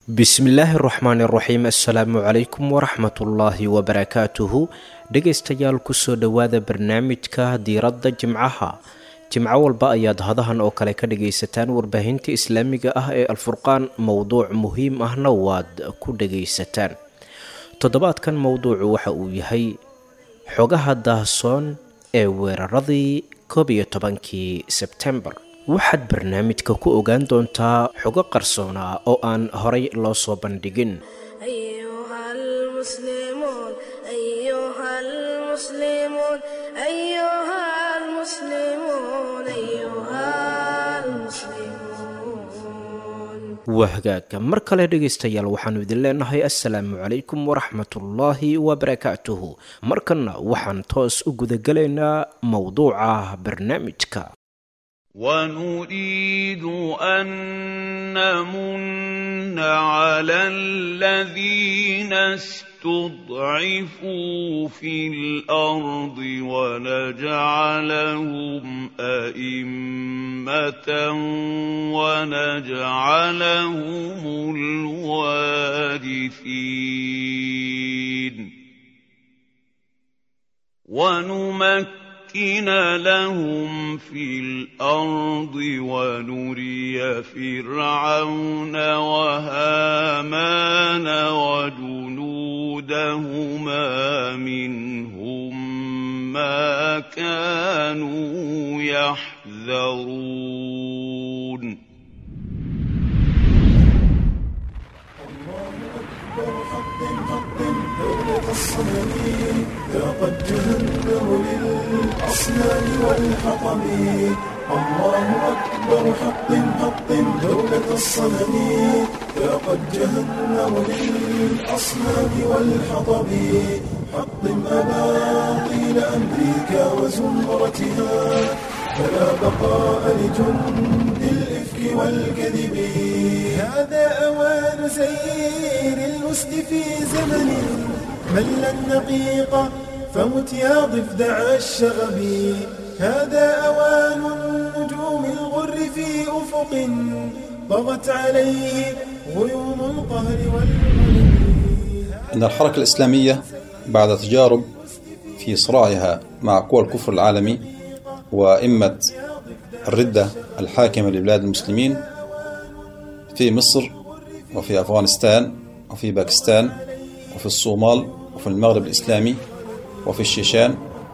bismillaahi raxmaani raxiim assalaamu calaykum waraxmatullaahi wabarakaatuhu dhegaystayaal kusoo dhowaada barnaamijka diiradda jimcaha jimco walba ayaad hadahan oo kale ka dhagaysataan warbaahinta islaamiga ah ee alfurqaan mowduuc muhiim ahna waad ku dhagaysataan toddobaadkan mowduucu waxa uu yahay xogaha daahsoon ee weeraradii koob iyo tobankii sebtembar waxaad barnaamijka ku ogaan doontaa xogo qarsoona oo aan horay loo soo bandhigin أيها المسلمون أيها المسلمون أيها المسلمون أيها المسلمون waa hagaaga mar kale dhegaystayaal waxaanu idin leenahay assalaamu calaykum waraxmatullaahi wabarakaatuhu markanna waxaan toos u gudagelaynaa mowduuca barnaamijka ونريد أن نمن على الذين استضعفوا في الأرض ونجعلهم أئمة ونجعلهم الوارثين ونمكن نمكن لهم في الأرض ونري فرعون وهامان وجنودهما منهم ما كانوا يحذرون دولة الصنم ذاقت جهنم للأصنام والحطم الله أكبر حق حق دولة الصنم ذاقت جهنم للأصنام والحطب حطم أباطيل أمريكا وزمرتها فلا بقاء لجند الإفك والكذب هذا أوان سير الأسد في زمن مل النقيق فمت يا ضفدع الشغب هذا أوان النجوم الغر في أفق طغت عليه غيوم القهر والغلب إن الحركة الإسلامية بعد تجارب في صراعها مع قوى الكفر العالمي وإمة الردة الحاكمة لبلاد المسلمين في مصر وفي أفغانستان وفي باكستان وفي الصومال وفي المغرب الإسلامي وفي الشيشان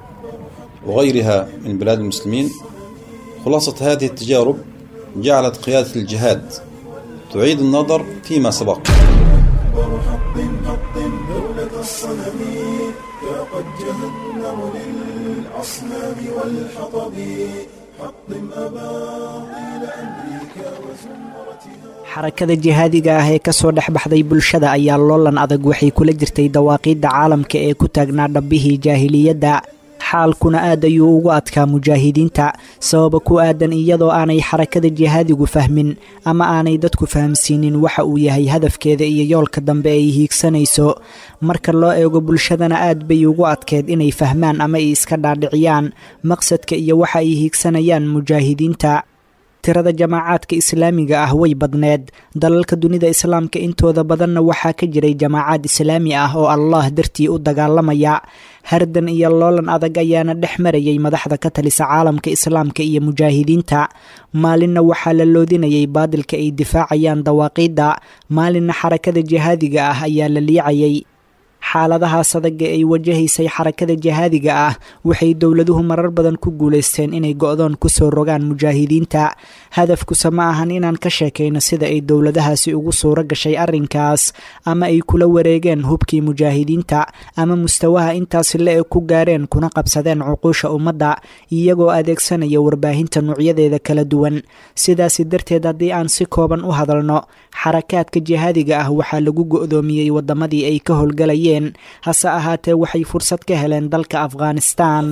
وغيرها من بلاد المسلمين خلاصة هذه التجارب جعلت قيادة الجهاد تعيد النظر فيما سبق أكبر حق حق دولة الصنم ذاقت جهنم للأصنام والحطب حطم أباطيل أمريكا وزمرتها xarakada jihaadiga ah ee kasoo dhex baxday bulshada ayaa loolan adag waxay kula jirtay dawaaqiidda caalamka ee ku taagnaa dhabbihii jaahiliyadda xaalkuna aad ayuu ugu adkaa mujaahidiinta sababa ku aadan iyadoo aanay xarakada jihaadigu fahmin ama aanay dadku fahamsiinin waxa uu yahay hadafkeeda iyo yoolka dambe ay hiigsanayso marka loo eego bulshadana aad bay ugu adkeed inay fahmaan ama ay iska dhaadhiciyaan maqsadka iyo waxa ay hiigsanayaan mujaahidiinta tirada jamaacaadka islaamiga ah way badneed dalalka dunida islaamka intooda badanna waxaa ka jiray jamaacaad islaami ah oo allah dartii u dagaalamaya hardan iyo loolan adag ayaana dhex marayay madaxda ka talisa caalamka islaamka iyo mujaahidiinta maalinna waxaa la loodinayay baadilka ay difaacayaan dawaaqiidda maalinna xarakada jihaadiga ah ayaa la liicayay xaaladahaas adaga ay wajahaysay xarakada jihaadiga ah waxay dowladuhu marar badan ku guulaysteen inay go-doon kusoo rogaan mujaahidiinta hadafkuse ma ahan inaan ka sheekayno sida ay dowladahaasi ugu suuro gashay arrinkaas ama ay kula wareegeen hubkii mujaahidiinta ama mustawaha intaasi le-eg ku gaareen kuna qabsadeen cuquusha ummadda iyagoo adeegsanaya warbaahinta nuocyadeeda kala duwan sidaasi darteed haddii aan si kooban u hadalno xarakaadka jihaadiga ah waxaa lagu go-doomiyey wadamadii ay ka howlgalayeen hase ahaatee waxay fursad ka heleen dalka afghanistan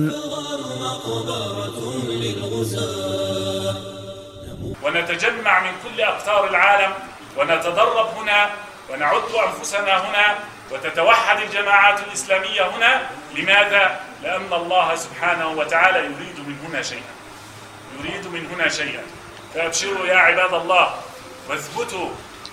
ونتجمع من كل أقطار العالم ونتدرب هنا ونعد أنفسنا هنا وتتوحد الجماعات الإسلامية هنا لماذا؟ لأن الله سبحانه وتعالى يريد من هنا شيئا يريد من هنا شيئا فأبشروا يا عباد الله واثبتوا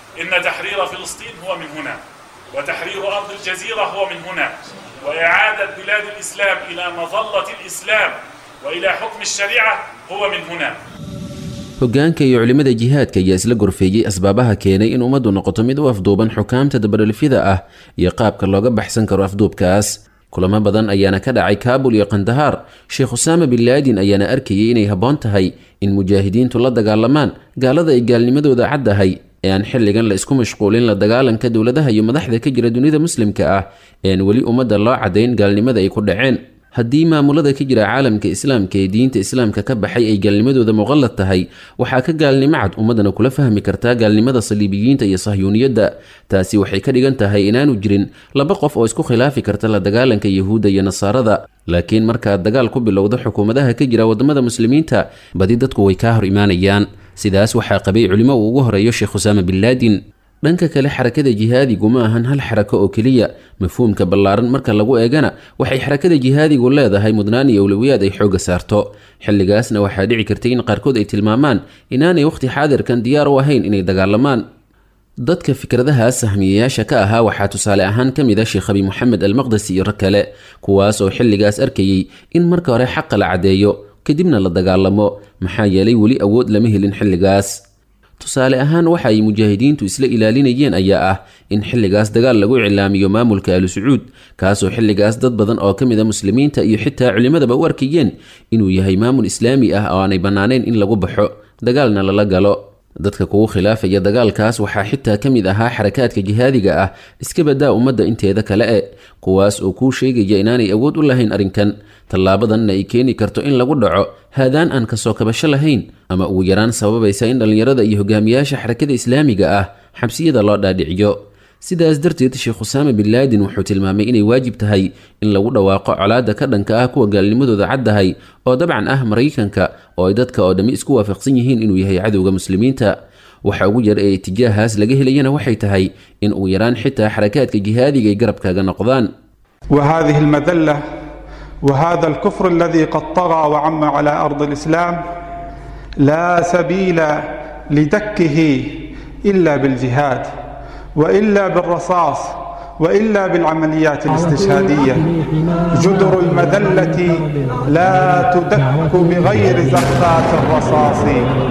إن تحرير فلسطين هو من هنا وتحرير أرض الجزيرة هو من هنا وإعادة بلاد الإسلام إلى مظلة الإسلام وإلى حكم الشريعة هو من هنا hoggaanka iyo culimmada jihaadka ayaa isla gorfeeyey asbaabaha keenay in ummaddu noqoto mid u afduuban xukaamta dabaralifyada ah iyo qaabka looga baxsan karo afduubkaas kulamo badan ayaana ka dhacay kaabul iyo kandahaar sheekh usaama bin laadin ayaana arkayay inay habboon tahay in mujaahidiintu la dagaalamaan gaalada ay gaalnimadooda caddahay ee aan xilligan la isku mashquulin la dagaalanka dowladaha iyo madaxda ka jira dunida muslimka ah ee aan weli ummadda loo caddayn gaalnimada ay ku dhaceen haddii maamulada ka jira caalamka islaamka ee diinta islaamka ka baxay ay gaalnimadooda muqallad tahay waxaa ka gaalnimo cad ummaddana kula fahmi kartaa gaalnimada saliibiyiinta iyo sahyuuniyadda taasi waxay ka dhigan tahay inaanu jirin laba qof oo isku khilaafi karta la dagaalanka yahuudda iyo nasaarada laakiin markaad dagaal ku bilowdo xukuumadaha ka jira waddamada muslimiinta badi dadku way kaa hor imaanayaan sidaas waxaa qabay culimo uu ugu horeeyo sheekh usaama bin laadin dhanka kale xarakada jihaadigu ma ahan hal xarako oo keliya mafhuumka ballaaran marka lagu eegana waxay xarakada jihaadigu leedahay mudnaan iyo awlowiyaad ay xoogga saarto xilligaasna waxaa dhici kartay in qaarkood ay tilmaamaan inaanay wakhti xaadirkan diyaar u ahayn inay dagaalamaan dadka fikradahaas sahmiyayaasha ka ahaa waxaa tusaale ahaan ka mid a sheekh abi moxamed almaqdasi iyo rag kale kuwaas oo xilligaas arkayey in marka hore xaqa la caddeeyo kadibna la dagaalamo maxaa yeelay weli awood lama helin xilligaas tusaale ahaan waxa ay mujaahidiintu isla ilaalinayeen ayaa ah in xilligaas dagaal lagu iclaamiyo maamulka alu sacuud kaasoo xilligaas dad badan oo ka mid a muslimiinta iyo xitaa culimmadaba u arkayeen inuu yahay maamul islaami ah oo aanay bannaanayn in lagu baxo dagaalna lala galo dadka kugu khilaafaya dagaalkaas waxaa xitaa ka mid ahaa xarakaadka jihaadiga ah iska badaa ummadda inteeda kale e kuwaas oo kuu sheegaya inaanay awood u lahayn arrinkan tallaabadanna ay keeni karto in lagu dhaco haadaan aan kasoo kabasho lahayn ama ugu yaraan sababaysa in dhallinyarada iyo hogaamiyaasha xarakada islaamiga ah xabsiyada loo dhaadhiciyo sidaas darteed sheekh usaama bin laadin wuxuu tilmaamay inay waajib tahay in lagu dhawaaqo colaadda ka dhanka ah kuwa gaalnimadooda caddahay oo dabcan ah maraykanka oo ay dadka oo dhammi isku waafaqsan yihiin inuu yahay cadowga muslimiinta waxa ugu yar ee itijaahaas laga helayana waxay tahay in ugu yaraan xitaa xarakaadka jihaadiga ay garabkaaga noqdaan وهذه المذلة وهذا الكفر الذي قد طغى وعم على أرض الإسلام لا سبيل لدكه إلا بالجهاد وإلا بالرصاص وإلا بالعمليات الاستشهادية جدر المذلة لا تدك بغير زخات الرصاص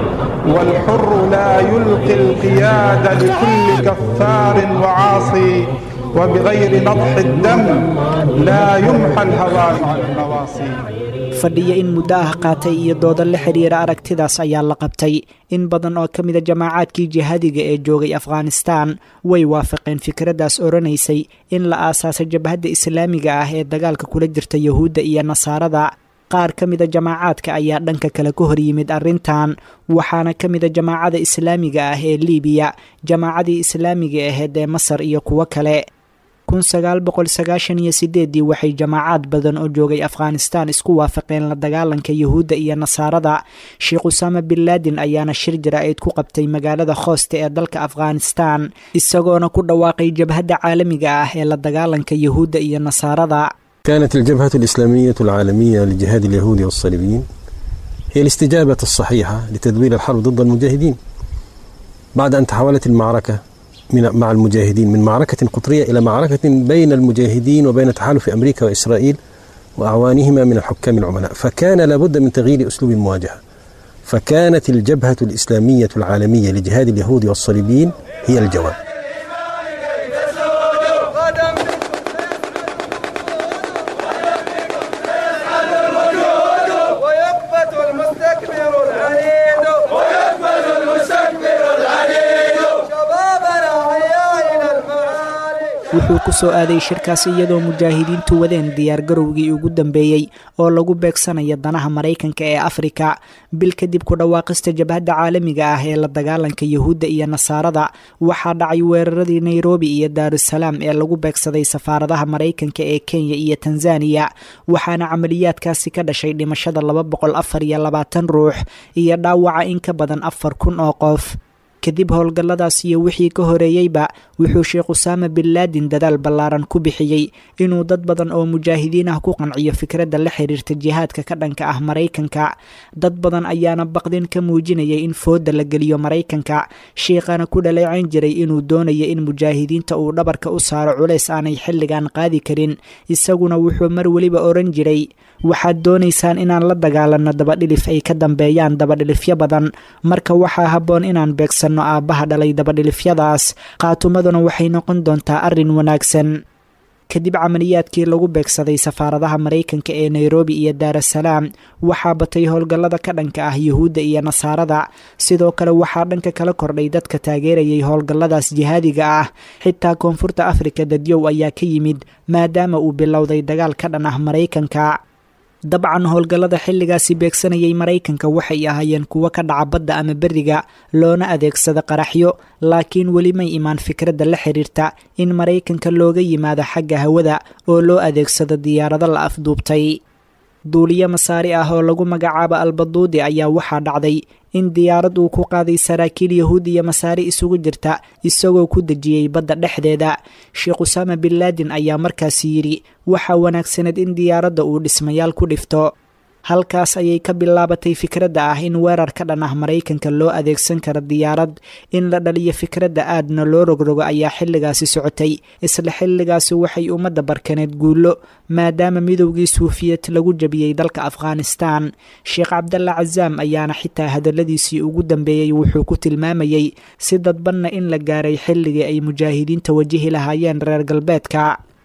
والحر لا يلقي القياد لكل كفار وعاصي وبغير نضح الدم لا يمحى الهوى مع النواصي fadhiya in muddo ah qaatay iyo dooda la xidhiira aragtidaas ayaa la qabtay in badan oo ka mida jamaacaadkii jihaadiga ee joogay afghanistan way waafaqeen fikraddaas odhanaysay in la aasaasay jabhadda islaamiga ah ee dagaalka kula jirta yahuudda iyo nasaarada qaar ka mida jamaacaadka ayaa dhanka kale ka hor yimid arrintan waxaana ka mida jamaacada islaamiga ah ee liibiya jamaacadii islaamiga aheyd ee masar iyo kuwo kale kun sagaal boqol sagaashan iyo sideeddii waxay jamaacaad badan oo joogay afghanistan isku waafaqeen la dagaalanka yahuudda iyo nasaarada sheekh usaama bin laadin ayaana shir jara-eed ku qabtay magaalada khooste ee dalka afghanistan isagoona ku dhawaaqay jabhadda caalamiga ah ee la dagaalanka yahuudda iyo nasaarada كانت الجبهة الإسلامية العالمية لجهاد اليهود والصليبيين هي الاستجابة الصحيحة لتدوير الحرب ضد المجاهدين بعد أن تحولت المعركة من مع المجاهدين من معركة قطرية إلى معركة بين المجاهدين وبين تحالف أمريكا وإسرائيل وأعوانهما من الحكام العملاء فكان لابد من تغيير أسلوب المواجهة فكانت الجبهة الإسلامية العالمية لجهاد اليهود والصليبيين هي الجواب wuxuu ku soo aaday shirkaas iyadoo mujaahidiintu wadeen diyaargarowgii ugu dambeeyey oo lagu beegsanayo danaha maraykanka ee afrika bil kadib ku dhawaaqista jabhadda caalamiga ah ee la dagaalanka yahuudda iyo nasaarada waxaa dhacay weeraradii nairobi iyo daarusalaam ee lagu beegsaday safaaradaha maraykanka ee kenya iyo tanzaniya waxaana camaliyaadkaasi ka dhashay dhimashada laba boqol afar iyo labaatan ruux iyo dhaawaca in ka badan afar kun oo qof kadib howlgalladaas iyo wixii ka horeeyeyba wuxuu sheekh usaama bin laadin dadaal ballaaran ku bixiyey inuu dad badan oo mujaahidiin ah ku qanciyo fikradda la xiriirta jihaadka ka dhanka ah maraykanka dad badan ayaana baqdin ka muujinayay in fooda la geliyo maraykanka shiikhana ku dhaleecayn jiray inuu doonayo in mujaahidiinta uu dhabarka u saaro culays aanay xilligan qaadi karin isaguna wuxuu mar weliba oran jiray waxaad doonaysaan inaan la dagaalanno dabadhilif ay ka dambeeyaan dabadhilifyo badan marka waxaa habboon inaan beegsanno aabbaha dhalay dabadhilifyadaas qaatumaduna waxay noqon doontaa arrin wanaagsan kadib camaliyaadkii lagu beegsaday safaaradaha maraykanka ee nairobi iyo daarasalaam waxaa batay howlgallada ka dhanka ah yuhuudda iyo nasaarada sidoo kale waxaa dhanka kala kordhay dadka taageerayay howlgalladaas jihaadiga ah xitaa koonfurta afrika dadyow ayaa ka yimid maadaama uu bilowday dagaal ka dhan ah maraykanka dabcan howlgallada xilligaasi beegsanayay maraykanka waxay ahaayeen kuwo ka dhaca badda ama beriga loona adeegsada qaraxyo laakiin weli may imaan fikradda la xiriirta in maraykanka looga yimaado xagga hawada oo loo adeegsado diyaarado la afduubtay duuliyo masaari ah oo lagu magacaabo albaduudi ayaa waxaa dhacday in diyaarad uu ku qaaday saraakiil yahuud iyo masaari isugu jirta isagoo ku dejiyey badda dhexdeeda sheekh usaama bin laadin ayaa markaasi yidhi waxaa wanaagsaneed in diyaaradda uu dhismayaal ku dhifto halkaas ayay ka bilaabatay fikradda ah in weerar ka dhan ah maraykanka loo adeegsan karo diyaarad in la dhaliyo fikradda aadna loo rogrogo ayaa xilligaasi socotay isla xilligaasi waxay ummadda barkaneed guullo maadaama midowgii suufiyad lagu jabiyey dalka afghanistan sheekh cabdalla casaam ayaana xitaa hadalladiisii ugu dambeeyey wuxuu ku tilmaamayey si dadbanna in la gaaray xilligii ay mujaahidiinta wajihi lahaayeen reer galbeedka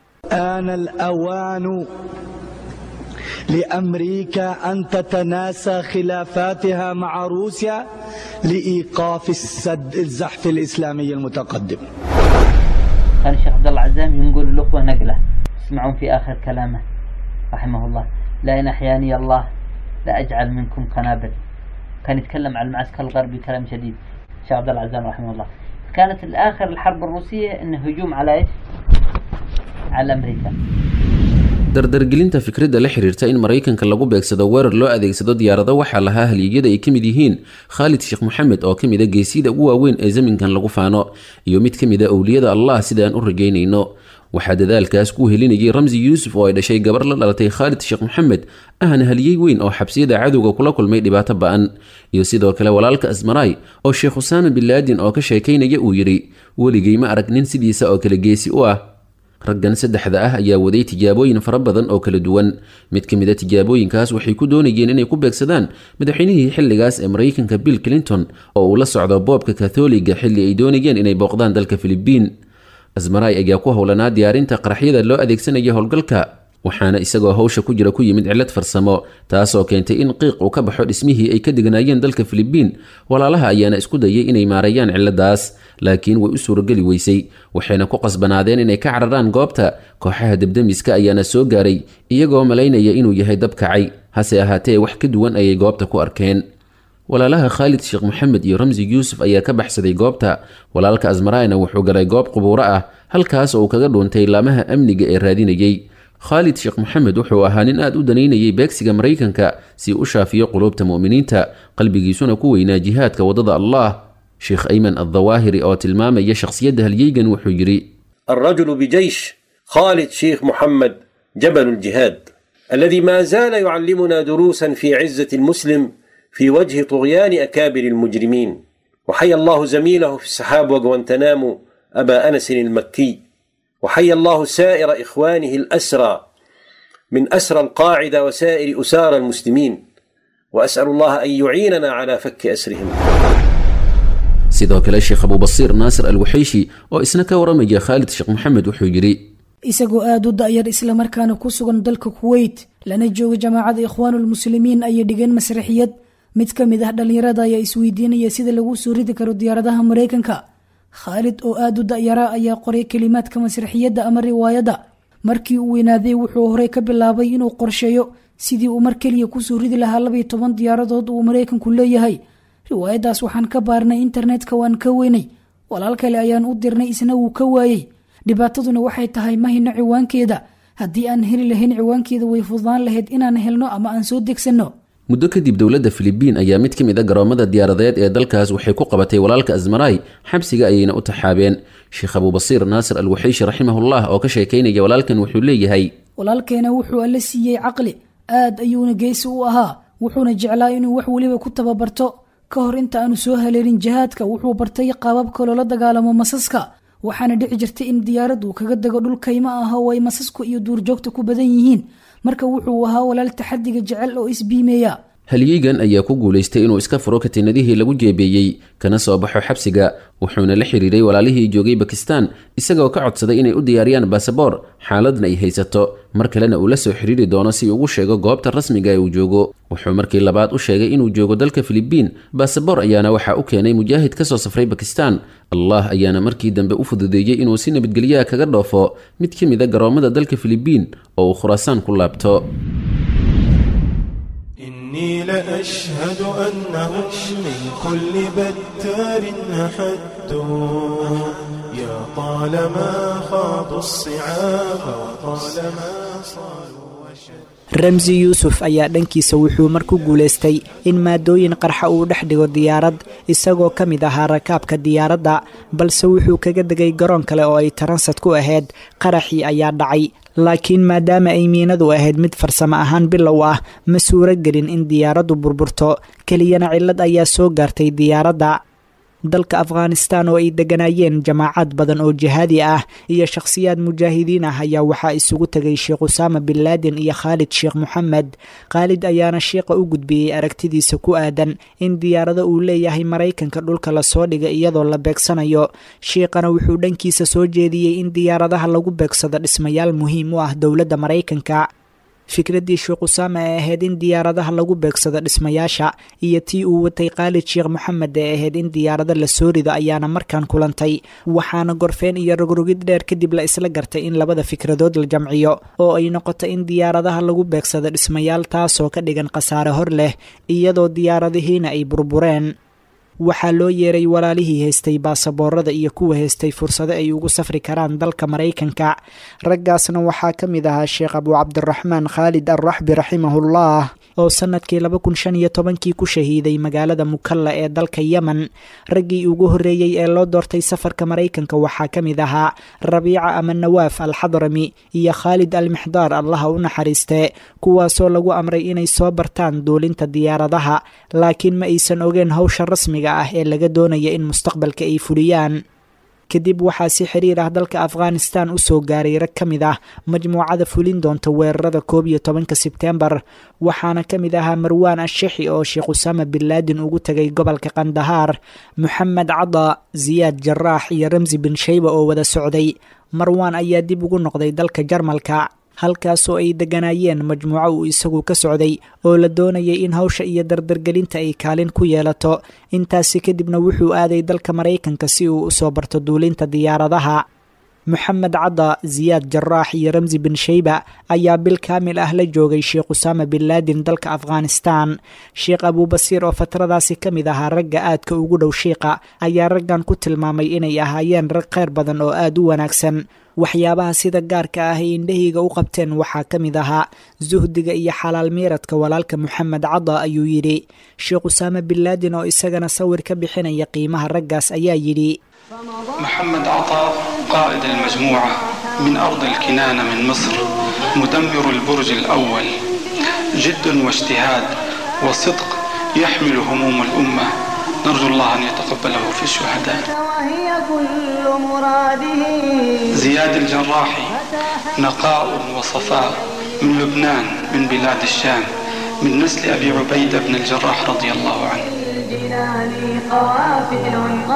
لامريكا ان تتناسى خلافاتها مع روسيا لايقاف السد الزحف الاسلامي المتقدم. كان الشيخ عبد الله عزام ينقل الاخوه نقله اسمعون في اخر كلامه رحمه الله لئن احياني الله لاجعل منكم قنابل. كان يتكلم عن المعسكر الغربي كلام شديد الشيخ عبد الله عزام رحمه الله. كانت الاخر الحرب الروسيه انه هجوم على ايش؟ على امريكا. dardargelinta fikradda la xiriirta in maraykanka lagu beegsado weerar loo adeegsado diyaarado waxaa lahaa halyegyada ay ka mid yihiin khaalid sheekh moxamed oo ka mid a geesiyada ugu waaweyn ee zaminkan lagu faano iyo mid ka mid a owliyada allah sida aan u rajaynayno waxaa dadaalkaas ku helinayay ramsi yuusuf oo ay dhashay gabar la dhalatay khaalid sheekh moxamed ahna haliyey weyn oo xabsiyada cadowga kula kulmay dhibaato ba-an iyo sidoo kale walaalka asmaraay oo sheekh usaama bin laadin oo ka sheekaynaya uu yidhi weligay ma arag nin sidiisa oo kale geesi u ah raggan saddexda ah ayaa waday tijaabooyin fara badan oo kala duwan mid ka mid a tijaabooyinkaas waxay ku doonayeen inay ku beegsadaan madaxweynihii xilligaas ee maraykanka bill clinton oo uu la socdo boobka katholiga xilli ay doonayeen inay booqdaan dalka filibiin asmaray ayaa ku howlanaa diyaarinta qaraxyada loo adeegsanaya howlgalka waxaana isagoo hawsha ku jira ku yimid cillad farsamo taasoo keentay in qiiq uu ka baxo dhismihii ay ka deganaayeen dalka filibiin walaalaha ayaana isku dayay inay maareeyaan cilladaas laakiin way u suurageli weysay waxayna ku qasbanaadeen inay ka cararaan goobta kooxaha debdemiska ayaana soo gaaray iyagoo malaynaya inuu yahay dab kacay hase ahaatee wax ka duwan ayay goobta ku arkeen walaalaha khaalid sheekh moxamed iyo ramsi yuusuf ayaa ka baxsaday goobta walaalka asmarayna wuxuu galay goob qubuuro ah halkaas oo uu kaga dhuuntay laamaha amniga ee raadinayey khaalid sheekh moxamed wuxuu ahaa nin aad u danaynayay beegsiga maraykanka si u shaafiyo quluubta mu'miniinta qalbigiisuna ku weynaa jihaadka waddada allah sheekh ayman addawaahiri oo tilmaamaya shakhsiyadda halyeygan wuxuu yidhi الرجل بجيش خالد شيخ محمد جبل الجهاد الذي ما زال يعلمنا دروسا في عزة المسلم في وجه طغيان أكابر المجرمين وحيا الله زميله في السحاب وغوانتنامو أبا أنس المكي وحيا الله سائر إخوانه الأسرى من أسرى القاعدة وسائر أسار المسلمين وأسأل الله أن يعيننا على فك أسرهم sidoo kale sheekh abubasiir naasir alwaxayshi oo isna ka waramaya khaalid sheekh moxamed wuxuu yidhi isagoo aada u da'yar islamarkaana ku sugan dalka kuweyt lana jooga jamaacada ikhwaanulmuslimiin ayay dhigeen masraxiyad mid ka mid ah dhallinyarada ayaa isweydiinaya sida lagu soo ridi karo diyaaradaha maraykanka khaalid oo aada u da'yara ayaa qoray kelimaadka masraxiyadda ama riwaayadda markii uu weynaaday wuxuu horey ka bilaabay inuu qorsheeyo sidii uu mar keliya kusoo ridi lahaa labayo toban diyaaradood uu maraykanku leeyahay riwaayaddaas waxaan ka baarnay internetka waan ka weynay walaal kale ayaan u dirnay isna wuu ka waayey dhibaataduna waxay tahay ma hino ciwaankeeda haddii aan heli lahayn ciwaankeeda way fududaan lahayd inaan helno ama aan soo degsanno muddo kadib dowladda filibiin ayaa mid ka mid a garoomada diyaaradeed ee dalkaas waxay ku qabatay walaalka asmaray xabsiga ayayna u taxaabeen sheekh abubasiir naasir alwaxiishi raximahullah oo ka sheekaynaya walaalkan wuxuu leeyahay walaalkeena wuxuu alle siiyey caqli aad ayuuna geesi u ahaa wuxuuna jeclaa inuu wax weliba ku tababarto ka hor inta aanu soo haleelin jihaadka wuxuu bartay qaababka loola dagaalamo masaska waxaana dhici jirtay in diyaaraddu kaga dego dhul kaymo ah oo ay masasku iyo duurjoogta ku badan yihiin marka wuxuu ahaa walaal taxadiga jecel oo isbiimeeya halyeygan ayaa ku guulaystay inuu iska furo katiinadihii lagu jeebeeyey kana soo baxo xabsiga wuxuuna la xiriiray walaalihii joogay bakistan isagoo ka codsaday inay u diyaariyaan baasaboor xaaladna ay haysato mar kalena uu la soo xiriiri doono si ugu sheego goobta rasmiga ee uu joogo wuxuu markii labaad u sheegay inuu joogo dalka filibiin baasaboor ayaana waxaa u keenay mujaahid ka soo safray bakistan allah ayaana markii dambe u fududeeyey inuu si nabadgelyaha kaga dhoofo mid ka mid a garoomada dalka filibiin oo uu khuraasaan ku laabto إني لأشهد أنهم من كل بتار أحدوا يا طالما خاضوا الصعاب وطالما صالوا ramsi yuusuf ayaa dhankiisa wuxuu mar ku guulaystay in maadooyin qarxa uu dhex dhigo diyaarad isagoo ka mid ahaa rakaabka diyaaradda balse wuxuu kaga degay garoon kale oo ay taransad ku ahayd qaraxii ayaa dhacay laakiin maadaama ay miinadu ahayd mid farsamo ahaan bilow ah ma suuro gelin in diyaaraddu burburto keliyana cillad ayaa soo gaartay diyaaradda dalka afghanistan oo ay degganaayeen jamaacad badan oo jihaadi ah iyo shakhsiyaad mujaahidiin ah ayaa waxaa isugu tegay sheekh usaama bin laadin iyo khaalid sheekh moxamed khaalid ayaana sheekha u gudbiyey aragtidiisa ku aadan in diyaarado uu leeyahay maraykanka dhulka lasoo dhiga iyadoo la beegsanayo shiikhana wuxuu dhankiisa soo jeediyey in diyaaradaha lagu beegsado dhismayaal muhiim u ah dowladda maraykanka fikraddii sheekh usaama ee ahayd in diyaaradaha lagu beegsado dhismayaasha iyo tii uu watay khaalid sheekh moxamed ee ahayd in diyaarado lasoo rido ayaana markaan kulantay waxaana gorfeen iyo rogrogid dheer kadib la isla gartay in labada fikradood la jamciyo oo ay noqoto in diyaaradaha lagu beegsado dhismayaal taasoo ka dhigan khasaare hor leh iyadoo diyaaradihiina ay burbureen waxaa loo yeeray walaalihii haystay baasaboorada iyo kuwa haystay fursado ay ugu safri karaan dalka maraykanka raggaasna waxaa ka mid ahaa sheekh abu cabdiraxmaan khaalid alraxbi raximahullah oo sannadkii laba kun shan iyo tobankii ku shahiiday magaalada mukalla ee dalka yemen raggii ugu horreeyey ee loo doortay safarka maraykanka waxaa ka mid ahaa rabiica ama nawaaf alxadrami iyo khaalid almixdaar allaha u naxariistee kuwaasoo lagu amray inay soo bartaan duulinta diyaaradaha laakiin ma aysan ogeen howsha rasmiga ah ee laga doonaya in mustaqbalka ay fuliyaan kadib waxaa si xiriir ah dalka afghanistan u soo gaaray rag ka mid ah majmuucada fulin doonta weerarada koob iyo tobanka sebtembar waxaana ka mid ahaa marwaan ashixi oo sheekh usaama bin laadin ugu tegay gobolka kandahaar moxamed cada siyaad jaraax iyo ramsi bin shayba oo wada socday marwaan ayaa dib ugu noqday dalka jarmalka halkaasoo ay degganaayeen majmuuco uu isagu ka socday oo la doonayay in hawsha iyo dardargelinta ay kaalin ku yeelato intaasi kadibna wuxuu aaday dalka maraykanka si uu usoo barto duulinta diyaaradaha moxamed cadda siyaad jaraax iyo ramsi bin shayba ayaa bil kaamil ah la joogay sheekh usaama bin laadin dalka afghanistan sheekh abuubasiir oo fatradaasi ka mid ahaa ragga aadka ugu dhow shiiqa ayaa raggan ku tilmaamay inay ahaayeen rag kheyr badan oo aad u wanaagsan waxyaabaha sida gaarka ah ay indhahayga u qabteen waxaa ka mid ahaa suhdiga iyo xalaal miiradka walaalka moxamed cadda ayuu yidhi sheekh usaame bin laadin oo isagana sawir ka bixinaya qiimaha raggaas ayaa yidhi محمد عطاء قائد المجموعة من أرض الكنانة من مصر مدمر البرج الأول جد واجتهاد وصدق يحمل هموم الأمة نرجو الله أن يتقبله في الشهداء وهي كل مراده زياد الجراحي نقاء وصفاء من لبنان من بلاد الشام من نسل أبي عبيدة بن الجراح رضي الله عنه الجنان قوافل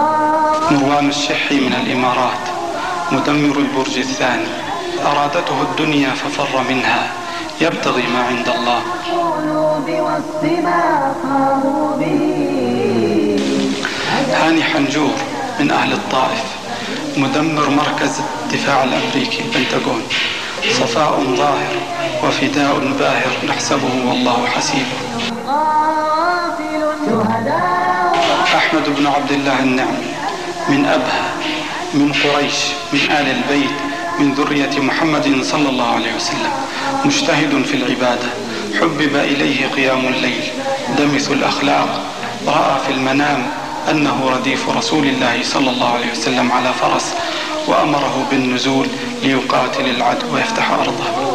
مروان الشحي من الإمارات مدمر البرج الثاني أرادته الدنيا ففر منها يبتغي ما عند الله القلوب والسماء قاموا به هاني حنجور من أهل الطائف مدمر مركز الدفاع الأمريكي البنتاغون صفاء ظاهر وفداء باهر نحسبه والله حسيبه قافل شهداء أحمد بن عبد الله النعمي من أبها من قريش من آل البيت من ذرية محمد صلى الله عليه وسلم مجتهد في العبادة حبب إليه قيام الليل دمث الأخلاق رأى في المنام أنه رديف رسول الله صلى الله عليه وسلم على فرس وأمره بالنزول ليقاتل العدو ويفتح أرضه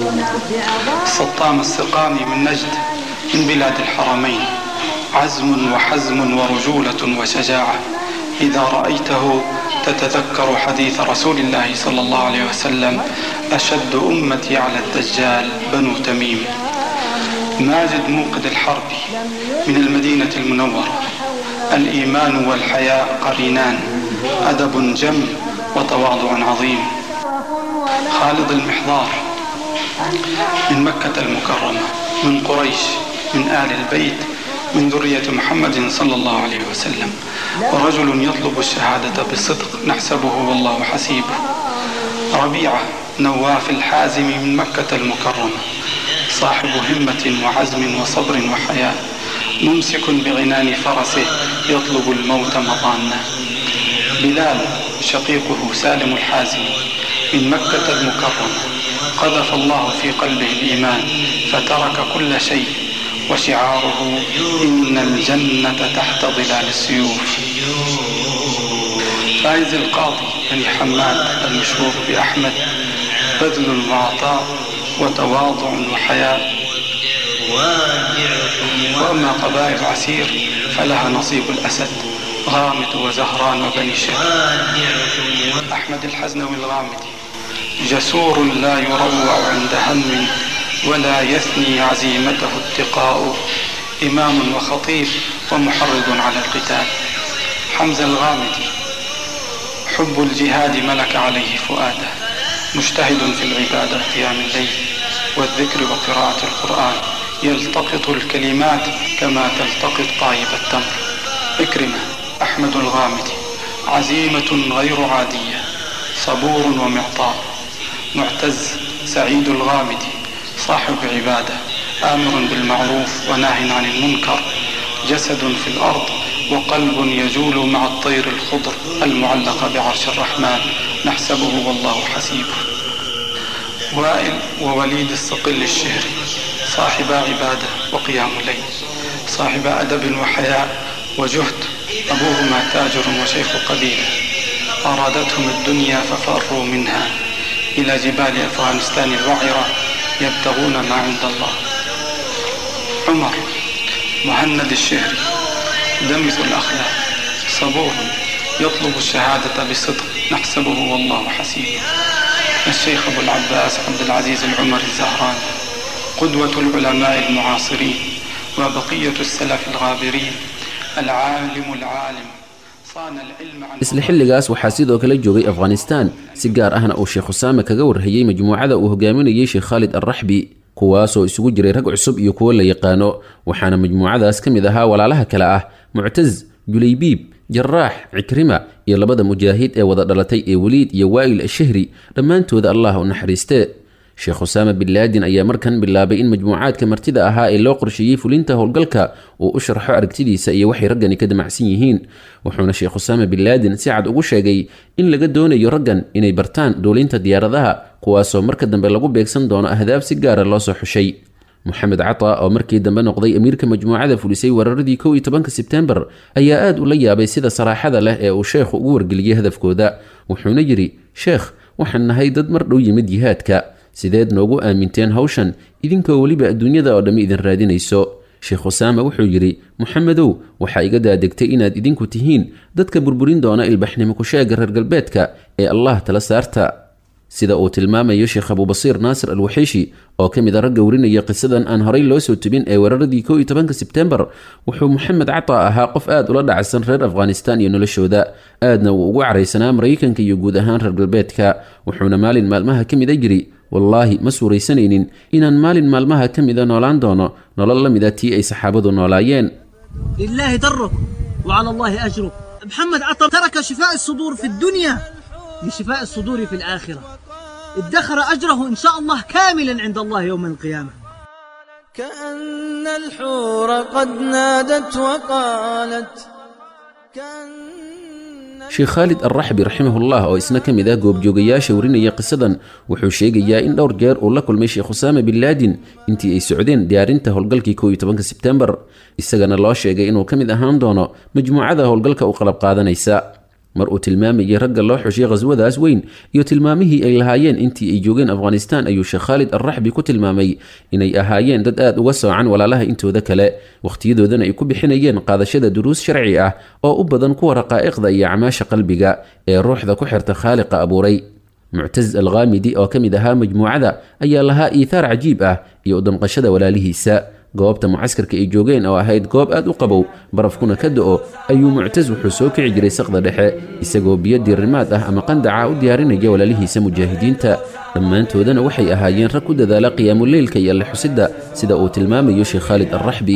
سطام السقامي من نجد من بلاد الحرمين عزم وحزم ورجولة وشجاعة إذا رأيته تتذكر حديث رسول الله صلى الله عليه وسلم أشد أمتي على الدجال بنو تميم ماجد موقد الحرب من المدينة المنورة الإيمان والحياء قرينان أدب جم وتواضع عظيم خالد المحضار من مكة المكرمة من قريش من آل البيت من ذرية محمد صلى الله عليه وسلم ورجل يطلب الشهادة بصدق نحسبه والله حسيبه ربيعة نواف الحازم من مكة المكرمة صاحب همة وعزم وصبر وحياة ممسك بغنان فرسه يطلب الموت مضانا بلال شقيقه سالم الحازم من مكة المكرمة قذف الله في قلبه الإيمان فترك كل شيء وشعاره إن الجنة تحت ظلال السيوف فايز القاضي بن حماد المشهور بأحمد بذل وعطاء وتواضع وحياء وأما قبائل عسير فلها نصيب الأسد غامد وزهران وبني شهر أحمد الحزنوي الغامدي جسور لا يروع عند هم ولا يثني عزيمته اتقاء إمام وخطيب ومحرض على القتال حمزة الغامدي حب الجهاد ملك عليه فؤاده مجتهد في العبادة قيام الليل والذكر وقراءة القرآن يلتقط الكلمات كما تلتقط طايب التمر إكرمة أحمد الغامدي عزيمة غير عادية صبور ومعطاء معتز سعيد الغامدي صاحب عبادة آمر بالمعروف وناه عن المنكر جسد في الأرض وقلب يجول مع الطير الخضر المعلقة بعرش الرحمن نحسبه والله حسيبه وائل ووليد الصقل الشهري صاحب عبادة وقيام الليل صاحب أدب وحياء وجهد أبوهما تاجر وشيخ قبيلة أرادتهم الدنيا ففروا منها إلى جبال أفغانستان الوعرة يبتغون ما عند الله عمر مهند الشهري دمث الأخلاق صبور يطلب الشهادة بصدق نحسبه والله حسيبه الشيخ أبو العباس عبد العزيز العمر الزهراني قدوة العلماء المعاصرين وبقية السلف الغابرين العالم العالم صان العلم عن isla xilligaas waxaa sidoo kale joogay afghanistan si gaar ahna uu sheekh usaame kaga warhayey majmuucada uu hogaaminayey sheekh khaalid alraxbi kuwaasoo isugu jiray rag cusub iyo kuwo la yaqaano waxaana majmuucadaas ka mid ahaa walaalaha kale ah muctaz julaybiib jaraax cikrima iyo labada mujaahid ee wada dhalatay ee weliid iyo waa'il ashahri dhammaantooda allah u naxariiste sheekh usaama bin laadin ayaa markan bilaabay in majmuucaadka martida ahaa ee loo qorsheeyey fulinta howlgalka uu u sharxo aragtidiisa iyo waxay raggani ka damacsan yihiin wuxuuna sheekh usaama bin laadin si cad ugu sheegay in laga doonayo raggan inay bartaan duulinta diyaaradaha kuwaasoo marka dambe lagu beegsan doono ahdaaf si gaara loo soo xushay moxamed cata oo markii dambe noqday amiirka majmuucada fulisay weeraradii kow iyo tobanka sebtembar ayaa aad ula yaabay sida saraaxada leh ee uu sheekhu ugu wargeliyey hadafkooda wuxuuna yidhi sheekh waxaan nahay dad mar dhow yimid jihaadka sideed noogu aaminteen hawshan idinkoo weliba adduunyada oo dhammi idin raadinayso sheekh usaama wuxuu yidhi moxamedow waxaa iga daadegtay inaad idinku tihiin dadka burburin doona ilbaxnimo kusheega reer galbeedka ee allah tala saarta sida uu tilmaamayo sheekh abubasiir naasir alwaxiishi oo ka mid a ragga warinaya qisadan aan horay loo soo tubin ee weeraradii kow iyo tobanka sebtembar wuxuu moxamed cata ahaa qof aad ula dhacsan reer afghanistan iyo noloshooda aadna uu ugu caraysanaa maraykanka iyo guud ahaan reer galbeedka wuxuuna maalin maalmaha ka mida yidhi wallaahi ma suuraysanaynin inaan maalin maalmaha ka mida noolaan doono nolol la mida tii ay saxaabadu noolaayeen لله درك وعلى الله أجرك محمد عطا ترك شفاء الصدور في الدنيا لشفاء الصدور في الآخرة ادخر أجره إن شاء الله كاملا عند الله يوم القيامة كأن الحور قد نادت وقالت sheekh khaalid alraxbi raximahullah oo isna ka mid ah goobjoogayaasha warinaya qisadan wuxuu sheegayaa in dhowr jeer uu la kulmay sheekh usaama bin laadin intii ay socdeen diyaarinta howlgalkii kow iyo tobanka sebtembar isagana loo sheegay inuu ka mid ahaan doono majmuucada howlgalka u qalab qaadanaysa mar uu tilmaamayay ragga loo xushay khaswadaas weyn iyo tilmaamihii ay lahaayeen intii ay joogeen afghanistaan ayuu sheekh khaalid alraxbi ku tilmaamay inay ahaayeen dad aad uga soocan walaalaha intooda kale wakhtiyadoodana ay ku bixinayeen qaadashada duruus sharci ah oo u badan kuwa raqaa'iqda iyo acmaasha qalbiga ee ruuxda ku xirta khaaliqa abuuray muctaz alkhaamidi oo ka mid ahaa majmuucada ayaa lahaa iithaar cajiib ah iyo u damqashada walaalihiisa goobta mucaskarka ay joogeen oo ahayd goob aad u qabow barafkuna ka do-o ayuu muctas wuxuu soo kici jiray saqda dhexe isagoo biyo diirimaad ah ama qandaca u diyaarinaya walaalihiisa mujaahidiinta dhammaantoodana waxay ahaayeen rag ku dadaala qiyaamuleylka iyo alle xusidda sida uu tilmaamayo sheekh khaalid alraxbi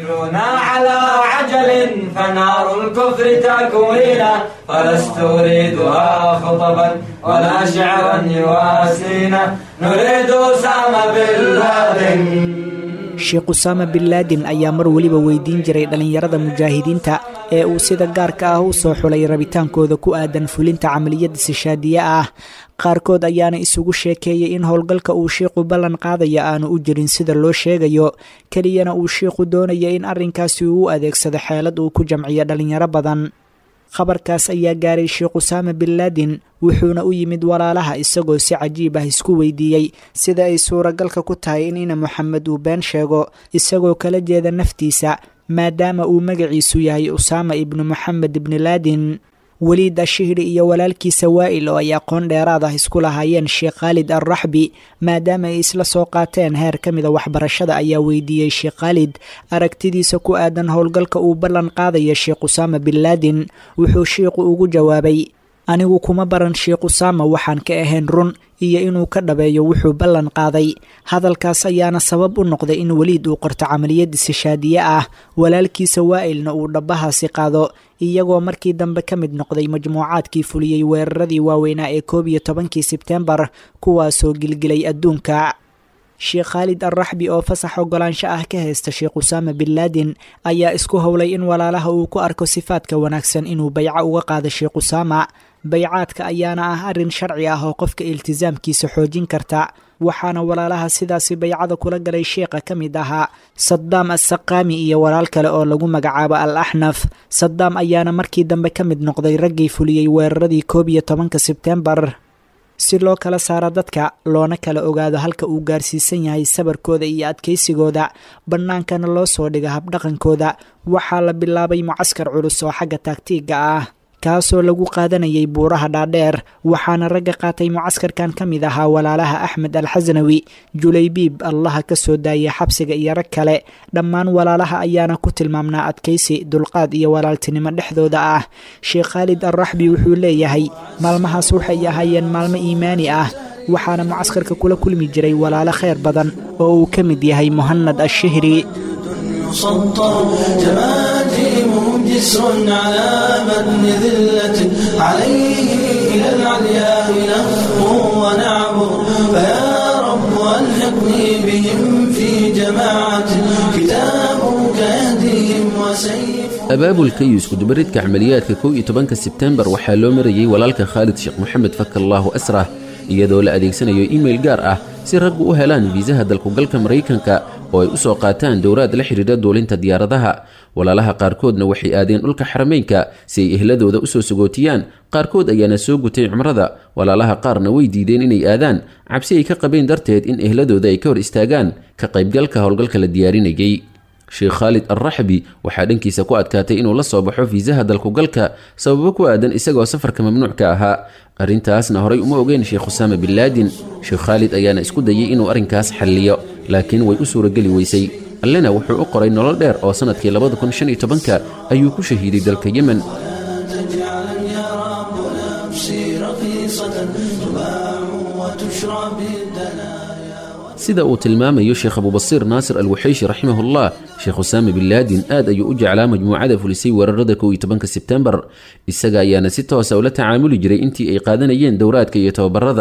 على عجل فنار الكفر تكوينا فلست أريدها خطبا ولا شعرا يواسينا نريد سام بالله sheekh usaama bin laadin ayaa mar weliba weydiin jiray dhallinyarada mujaahidiinta ee uu sida gaarka ah u soo xulay rabitaankooda ku aadan fulinta camaliyada sishaadiye ah qaarkood ayaana isugu sheekeeyey in howlgalka uu shiiqu ballan qaadaya aanu u jirin sida loo sheegayo keliyana uu shiiqu doonaya in arrinkaasi uu u adeegsado xeelad uu ku jamciyo dhallinyaro badan khabarkaas ayaa gaaray sheekh usaama bin laadin wuxuuna u yimid walaalaha isagoo si cajiib ah isku weydiiyey sida ay suuragalka ku tahay in ina moxamed uu been sheego isagoo kala jeeda naftiisa maadaama uu magaciisu yahay usaama ibnu moxamed ibni laadin weliid ashihri iyo walaalkiisa waa'il oo ay aqoon dheeraad ah isku lahaayeen sheekh khaalid alraxbi maadaama ay isla soo qaateen heer ka mida waxbarashada ayaa weydiiyey sheekh khaalid aragtidiisa ku aadan howlgalka uu ballan qaadaya sheekh usaama bin laadin wuxuu shiiqu ugu jawaabay anigu kuma baran sheekh usaama waxaan ka ahayn run iyo inuu ka dhabeeyo wuxuu ballan qaaday hadalkaas ayaana sabab u noqday in weliid uu qorto camaliyad isishaadiye ah walaalkiisa waa'ilna uu dhabbahaasi qaado iyagoo markii dambe ka mid noqday majmuucaadkii fuliyey weeraradii waaweynaa ee koob iyo tobankii sebtembar kuwaasoo gilgilay adduunka sheekh khaalid alraxbi oo fasax ogolaansho ah ka haysta sheekh usaama bin laadin ayaa isku howlay in walaalaha uu ku arko sifaadka wanaagsan inuu bayco uga qaado sheekh usaama baycaadka ayaana ah arrin sharci ah oo qofka iltisaamkiisa xoojin karta waxaana walaalaha sidaasi baycada kula galay sheekha ka mid ahaa sadaam assaqaami iyo walaal kale oo lagu magacaabo al axnaf sadaam ayaana markii dambe ka mid noqday raggii fuliyey weeraradii koob iyo tobanka sebtembar si loo kala saaro dadka loona kala ogaado halka uu gaarsiisan yahay sabarkooda iyo adkaysigooda bannaankana loo soo dhiga habdhaqankooda waxaa la bilaabay mucaskar culus oo xagga taagtiiga ah kaasoo lagu qaadanayay buuraha dhaadheer waxaana ragga qaatay mucaskarkan ka mid ahaa walaalaha axmed alxasnawi julaybiib allaha ka soo daayay xabsiga iyo rag kale dhammaan walaalaha ayaana ku tilmaamnaa adkaysi dulqaad iyo walaaltinimo dhexdooda ah sheekh khaalid alraxbi wuxuu leeyahay maalmahaas waxay ahaayeen maalmo iimaani ah waxaana mucaskarka kula kulmi jiray walaalo khayr badan oo uu ka mid yahay muhanad ashihri مسطر جماجمهم جسر على متن ذلة عليه إلى العلياء نخطو ونعبر فيا رب ألحقني بهم في جماعة كتابك يهديهم وسيف abaabulka iyo iskudubaridka camaliyaadka kow iyo tobanka sebtembar waxaa loo marayey walaalka khaalid sheekh moxamed fakallaahu asrah iyadoo la adeegsanayo imail gaar ah si raggu u helaan fiisaha dalkugalka maraykanka oo ay u soo qaataan dowraad la xidhiidha duulinta diyaaradaha walaalaha qaarkoodna waxay aadeen dhulka xarameynka si ay ehladooda u soo sagootiyaan qaarkood ayaana soo gutay cumrada walaalaha qaarna way diideen inay aadaan cabsi ay ka qabeen darteed in ehladooda ay ka hor istaagaan ka qaybgalka howlgalka la diyaarinayay sheekh khaalid alraxbi waxaa dhankiisa ku adkaatay inuu la soo baxo fiisaha dalkugalka sababo ku aadan isagoo safarka mamnuucka ahaa arrintaasna horay uma ogeyn sheekh usaama bin laadin sheekh khaalid ayaana isku dayay inuu arrinkaas xalliyo laakiin way u suurageli weysay allena wuxuu u qoray nolol dheer oo sannadkii labada kun shan iyo tobanka ayuu ku shahiiday dalka yemen تجعل يا رب نفسي رخيصة تباع وتشرى بالدنايا sida uu tilmaamayo sheekh abubasiir naasir alwaxayshi raximahullah sheekh usaama bin laadin aad ayuu u jeclaa majmuucada fulisay weerarada kow iyo tobanka sebtembar isaga ayaana si toosa ula tacaamuli jiray intii ay qaadanayeen dowraadka iyo tababarada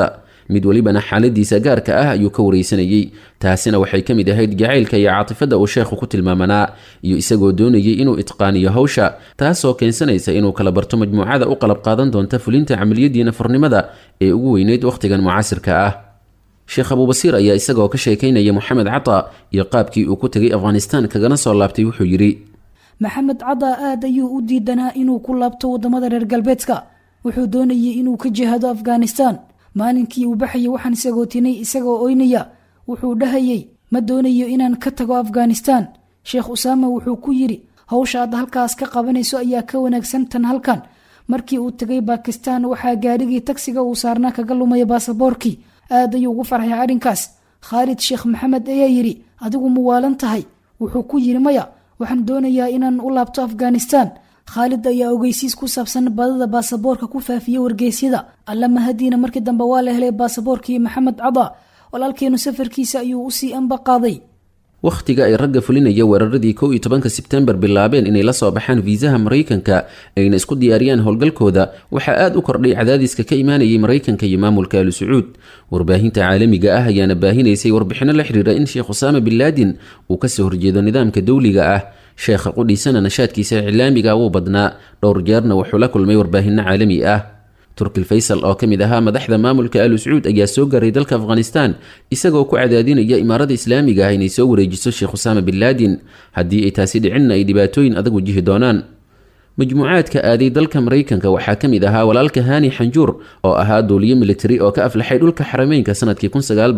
mid welibana xaaladiisa gaarka ah ayuu ka wareysanayey taasina waxay ka mid ahayd jacaylka iyo caatifadda uu sheekhu ku tilmaamanaa iyo isagoo doonayay inuu itqaaniyo hawsha taasoo keensanaysa inuu kala barto majmuucada u qalab qaadan doonta fulinta camaliyadii nafurnimada ee ugu weyneyd wakhtigan mucaasirka ah sheekh abuubasiir ayaa isagoo ka sheekaynaya moxamed cata iyo qaabkii uu ku tegay afghanistan kagana soo laabtay wuxuu yidhi maxamed cada aad ayuu u diidanaa inuu ku laabto waddamada reer galbeedka wuxuu doonayay inuu ka jihaado afghanistan maalinkii uu baxayay waxaan sagootinay isagoo oynaya wuxuu dhahayay ma doonayo inaan ka tago afghanistan sheekh usaama wuxuu ku yidhi hawsha aad halkaas ka qabanayso ayaa ka wanaagsan tan halkan markii uu tegay bakistan waxaa gaadhigii tagsiga uu saarnaa kaga lumaya baasaboorkii aad ayuu ugu farxay arrinkaas khaalid sheekh maxamed ayaa yidhi adigu muwaalan tahay wuxuu ku yidhi maya waxaan doonayaa inaan u laabto afghanistan khaalid ayaa ogeysiis ku saabsan badada baasaboorka ku faafiyey wargeysyada alla mahadiina markii dambe waa la helay baasaboorkii maxamed cada walaalkeenu safarkiisa ayuu usii anba qaaday wakhtiga ay ragga fulinaya weeraradii kow iyo tobanka sebtembar bilaabeen inay la soo baxaan fiisaha maraykanka ayna isku diyaariyaan howlgalkooda waxaa aad u kordhay cadaadiska ka imaanayay maraykanka iyo maamulka alu sacuud warbaahinta caalamiga ah ayaana baahinaysay warbixinno la xiriira in sheekh usaama bin laadin uu kasoo horjeedo nidaamka dowliga ah sheekha qudhiisana nashaadkiisa iclaamiga wuu badnaa dhowr jeerna wuxuu la kulmay warbaahinno caalami ah turkil faysal oo ka mid ahaa madaxda maamulka alu sacuud ayaa soo gaaray dalka afghanistan isagoo ku cadaadinaya imaarada islaamiga ah inay soo wareejiso sheekh usaama bin laadin haddii ay taasi dhicinna ay dhibaatooyin adag wajihi doonaan majmuucaadka aaday dalka maraykanka waxaa ka mid ahaa walaalka hani xanjuur oo ahaa duuliyo militari oo ka aflaxay dhulka xarameynka sanadkii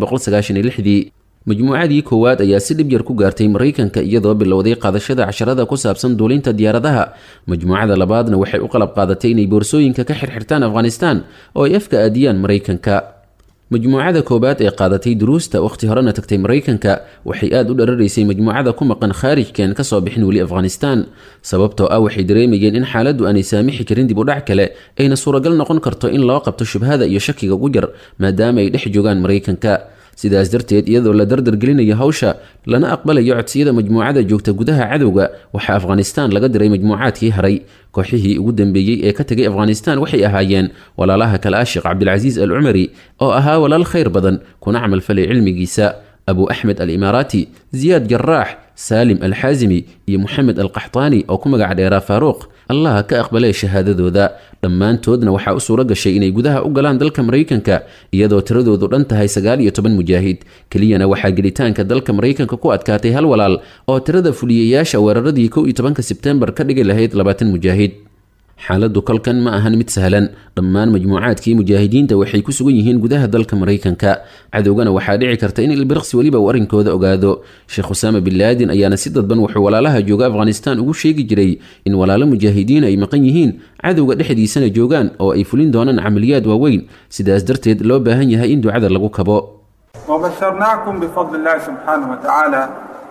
dii majmuucadii koowaad ayaa si dhib yar ku gaartay maraykanka iyadoo bilowday qaadashada casharada ku saabsan duulinta diyaaradaha majmuucada labaadna waxay u qalab qaadatay inay boorsooyinka ka xirxirtaan afghanistan oo ay afka aadiyaan maraykanka majmuucada koowaad ee qaadatay duruusta wakhti horena tagtay maraykanka waxay aad u dhararaysay majmuucada ku maqan khaarijkeen kasoo bixin weli afghanistan sababtoo ah waxay dareemayeen in xaaladdu aanay saamixi karin dib u dhac kale ayna suuragal noqon karto in loo qabto shubhada iyo shakiga ugu jar maadaama ay dhex joogaan maraykanka sidaas darteed iyadoo la dardargelinayo hawsha lana aqbalayo codsiyada majmuucada joogta gudaha cadowga waxaa afghanistan laga diray majmuucaadkii haray kooxihii ugu dambeeyey ee ka tegay afghanistan waxay ahaayeen walaalaha kale ah sheekh cabdilcasiis al cumari oo ahaa walaal khayr badan kuna camalfalay cilmigiisa abu axmed alimaaraati ziyaad jaraax saalim alxaasimi iyo moxamed alqaxtaani oo ku magac dheeraa faaruuq allah ka aqbalee shahaadadooda dhammaantoodna waxaa u suuro gashay inay gudaha u galaan dalka maraykanka iyadoo tiradoodu dhan tahay sagaal iyo toban mujaahid keliyana waxaa gelitaanka dalka maraykanka ku adkaatay hal walaal oo tirada fuliyayaasha weeraradii kow iyo tobanka sebtembar ka dhigi lahayd labaatan mujaahid xaaladdu kolkan ma ahan mid sahlan dhammaan majmuucaadkii mujaahidiinta waxay ku sugan yihiin gudaha dalka maraykanka cadowgana waxaa dhici karta in ilbiriqsi weliba uu arrinkooda ogaado sheekh usaama bin laadin ayaana si dadban wuxuu walaalaha jooga afghanistan ugu sheegi jiray in walaalo mujaahidiin ay maqan yihiin cadowga dhexdiisana joogaan oo ay fulin doonaan camaliyaad waaweyn sidaas darteed loo baahan yahay in ducada lagu kabo وبشرناكم بفضل الله سبحانه وتعالى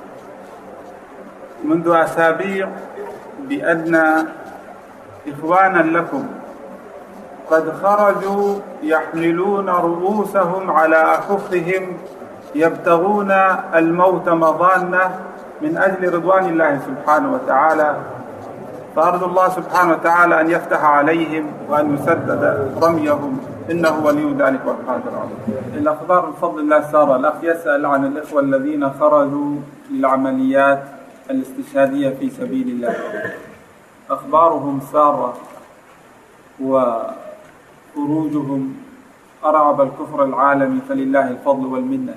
منذ أسابيع بأن إخوانا لكم قد خرجوا يحملون رؤوسهم على أكفهم يبتغون الموت مضانة من أجل رضوان الله سبحانه وتعالى فأرجو الله سبحانه وتعالى أن يفتح عليهم وأن يسدد رميهم إنه ولي ذلك والقادر عليه الأخبار بفضل الله سارة الأخ يسأل عن الإخوة الذين خرجوا للعمليات الاستشهادية في سبيل الله أخبارهم سارة وخروجهم أرعب الكفر العالمي فلله الفضل والمنة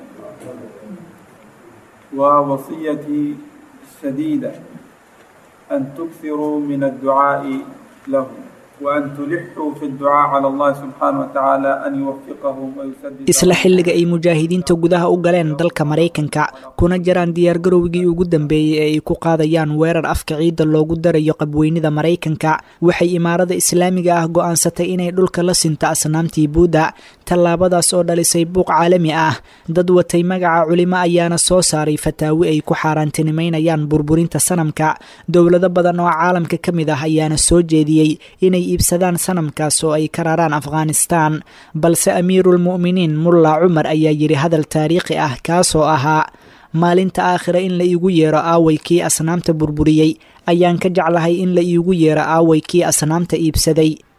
ووصيتي الشديدة أن تكثروا من الدعاء لهم وأن تلحوا في الدعاء على الله سبحانه وتعالى أن يوفقهم ويسدد isla xilliga ay mujaahidiinta gudaha u galeen dalka maraykanka kuna jiraan diyaargarowgii ugu dambeeyey ee ay ku qaadayaan weerar afka ciidda loogu darayo qabweynida maraykanka waxay imaarada islaamiga ah go'aansatay inay dhulka la sinto asnaamtii buuda tallaabadaas oo dhalisay buuq caalami ah dad watay magaca culimo ayaana soo saaray fataawi ay ku xaaraantinimeynayaan burburinta sanamka dowlado badan oo caalamka ka mid ah ayaana soo jeediyey inay iibsadaan sanamkaas oo ay ka raraan afghanistan balse amiiruulmu'miniin mulla cumar ayaa yidhi hadal taariikhi ah kaasoo ahaa maalinta aakhira in la iigu yeero aaway kii asnaamta burburiyey ayaan ka jeclahay in la iigu yeero aaway kii asnaamta iibsaday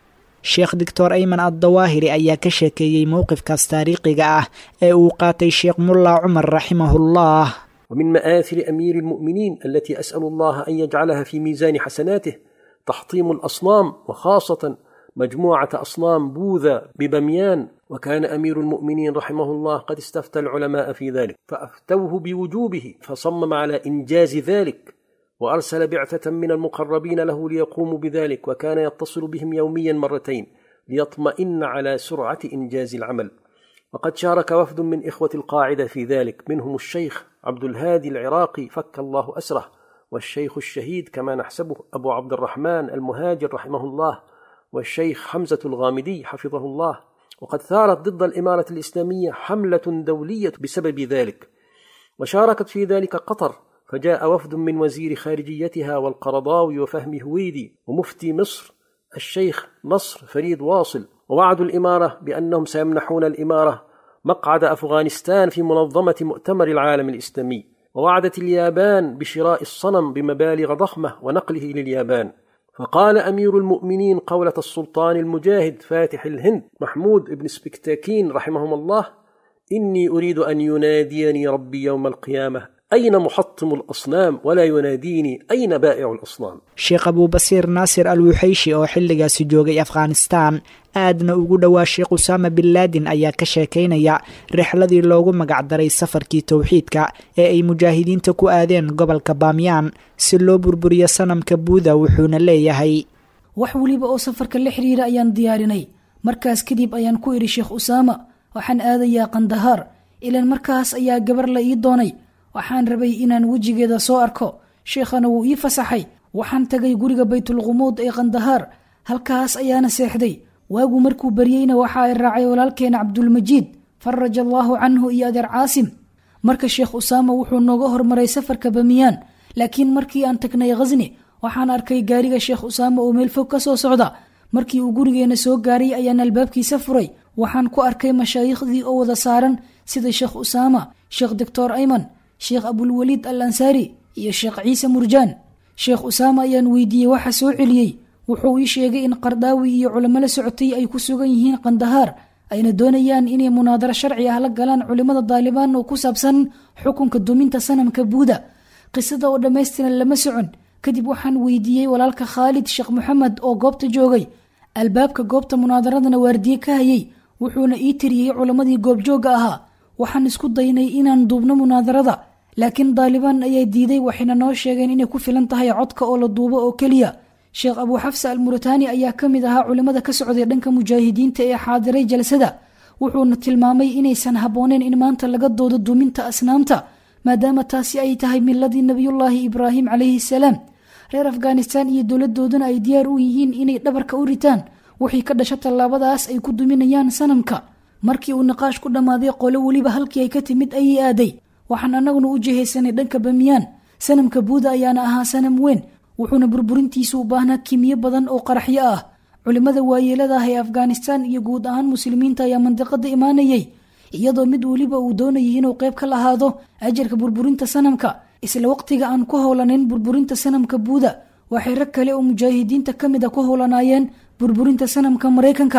sheekh doctor ayman addawaahiri ayaa ka sheekeeyey mowqifkaas taariikhiga ah ee uu qaatay sheekh mulla cumar raximahullah ومن مآثر أمير المؤمنين التي أسأل الله أن يجعلها في ميزان حسناته تحطيم الأصنام وخاصة مجموعة أصنام بوذا ببميان وكان أمير المؤمنين رحمه الله قد استفتى العلماء في ذلك فأفتوه بوجوبه فصمم على إنجاز ذلك وأرسل بعثة من المقربين له ليقوموا بذلك وكان يتصل بهم يوميا مرتين ليطمئن على سرعة إنجاز العمل وقد شارك وفد من إخوة القاعدة في ذلك منهم الشيخ عبد الهادي العراقي فك الله أسره والشيخ الشهيد كما نحسبه أبو عبد الرحمن المهاجر رحمه الله والشيخ حمزة الغامدي حفظه الله وقد ثارت ضد الإمارة الإسلامية حملة دولية بسبب ذلك وشاركت في ذلك قطر فجاء وفد من وزير خارجيتها والقرضاوي وفهم هويدي ومفتي مصر الشيخ نصر فريد واصل ووعدوا الإمارة بأنهم سيمنحون الإمارة مقعد أفغانستان في منظمة مؤتمر العالم الإسلامي ووعدت اليابان بشراء الصنم بمبالغ ضخمة ونقله لليابان فقال أمير المؤمنين قولة السلطان المجاهد فاتح الهند محمود بن سبكتاكين رحمهم الله إني أريد أن يناديني ربي يوم القيامة أين محطم الأصنام ولا يناديني أين بائع الأصنام sheekh abuubasiir naasir al wuxayshi oo xilligaasi joogay afghanistaan aadna ugu dhowaa sheekh usaama bin laadin ayaa ka sheekaynaya rixladii loogu magacdaray safarkii towxiidka ee ay mujaahidiinta ku aadeen gobolka baamyaan si loo burburiyo sanamka buuda wuxuuna leeyahay wax weliba oo safarka la xiriira ayaan diyaarinay markaas kadib ayaan ku idhi sheekh usaama waxaan aadayaa kandahaar ilaan markaas ayaa gabar la ii doonay waxaan rabay inaan wejigeeda soo arko sheekhana wuu ii fasaxay waxaan tagay guriga baytulqumuud ee kandahaar halkaas ayaana seexday waagu markuu baryeyna waxa ay raacay walaalkeena cabdulmajiid faraja allaahu canhu iyo adeer caasim marka sheekh usaama wuxuu nooga hormaray safarka bamiyaan laakiin markii aan tagnay khasni waxaan arkay gaariga sheekh usaama oo meel fog ka soo socda markii uu gurigeena soo gaaray ayaan albaabkiisa furay waxaan ku arkay mashaayiikhdii oo wada saaran sida sheekh usaama sheekh doctor ayman sheekh abulwaliid al ansaari iyo sheekh ciise murjaan sheekh usaama ayaan weydiiyey waxa soo celiyey wuxuu ii sheegay in qardaawi iyo culamo la socotay ay ku sugan yihiin kandahaar ayna doonayaan inay munaadaro sharci ah la galaan culimmada daalibaan oo ku saabsan xukunka duminta sanamka buuda qisada oo dhammaystiran lama socon kadib waxaan weydiiyey walaalka khaalid sheekh moxamed oo goobta joogay albaabka goobta munaadaradana waardiye ka hayay wuxuuna ii tiriyey culammadii goobjoogga ahaa waxaan isku daynay inaan duubno munaadarada laakiin daalibaan ayaa diiday waxayna noo sheegeen inay ku filan tahay codka oo la duubo oo keliya sheekh abuu xafsa al muritaani ayaa ka mid ahaa culimmada ka socday dhanka mujaahidiinta ee xaadiray jalsada wuxuuna tilmaamay inaysan habbooneyn in maanta laga doodo duuminta asnaamta maadaama taasi ay tahay miladii nebiyullaahi ibraahim calayhi salaam reer afghanistan iyo dowladooduna ay diyaar u yihiin inay dhabarka u ritaan wixii ka dhasha tallaabadaas ay ku duminayaan sanamka markii uu niqaash ku dhammaaday qolo weliba halkii ay ka timid ayay aaday waxaan annaguna u jihaysanay dhanka bamiyaan sanamka buuda ayaana ahaa sanam weyn wuxuuna burburintiisu u baahnaa kimiyo badan oo qaraxyo ah culimmada waayeelada ah ee afghanistan iyo guud ahaan muslimiinta ayaa mandiqada imaanayay iyadoo mid weliba uu doonayay inuu qayb ka lahaado ajarka burburinta sanamka isla waqtiga aan ku howlanayn burburinta sanamka buuda waxay rag kale oo mujaahidiinta ka mid a ku howlanaayeen burburinta sanamka maraykanka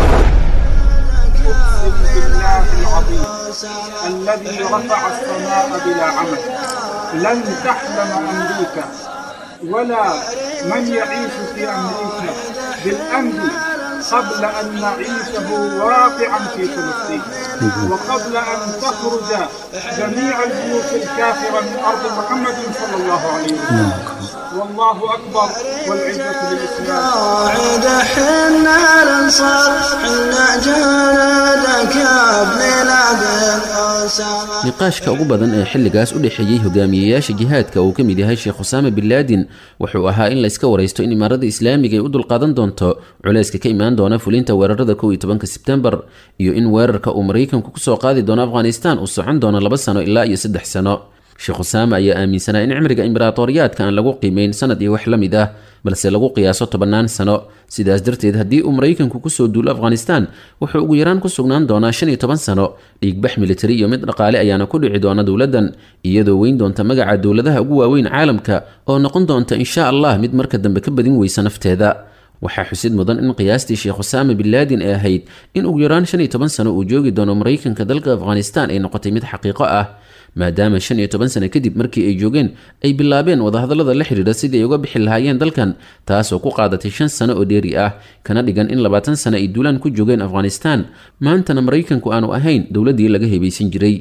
الذي رفع السماء بلا عمل لن تحلم أمريكا ولا من يعيش في أمريكا بالأمن قبل أن نعيشه واقعا في فلسطين وقبل أن تخرج جميع البيوت الكافرة من أرض محمد صلى الله عليه وسلم والله أكبر والعزة للإسلام قاعد حنا الانصار حنا جلدك يا ابن الأسامة niqaashka ugu badan ee xilligaas u dhexeeyey hogaamiyeyaasha jihaadka uu ka mid yahay sheekh usaame bin laadin wuxuu ahaa in la iska waraysto in imaarada islaamiga ay u dulqaadan doonto culayska ka imaan doona fulinta weerarada kow iyo tobanka sebtembar iyo in weerarka uu maraykanku kusoo qaadi doono afghanistan uu socon doono laba sano ilaa iyo saddex sano sheekh usaame ayaa aaminsanaa in cimriga imberaatooriyaadka aan lagu qiimeyn sanad iyo wax la mid ah balse lagu qiyaaso tobannaan sano sidaas darteed haddii uu maraykanku kusoo duulo afghanistan wuxuu ugu yaraan ku sugnaan doonaa shan iyo toban sano dhiigbax militari iyo mid dhaqaale ayaana ku dhici doona dowladdan iyadoo weyn doonta magaca dowladaha ugu waaweyn caalamka oo noqon doonta insha allah mid marka dambe ka badin weysa nafteeda waxaa xusid mudan in qiyaastii sheekh usaama bin laadin ee ahayd in ugu yaraan shan iyo toban sano uu joogi doono maraykanka dalka afghanistan ay noqotay mid xaqiiqo ah maadaama shan iyo toban sano kadib markii ay joogeen ay bilaabeen wadahadallada la xidhiidha sidii ay uga bixi lahaayeen dalkan taasoo ku qaadatay shan sano oo dheeri ah kana dhigan in labaatan sano ay duulaan ku joogeen afghanistan maantana maraykanku aanu ahayn dowladdii laga hebaysan jiray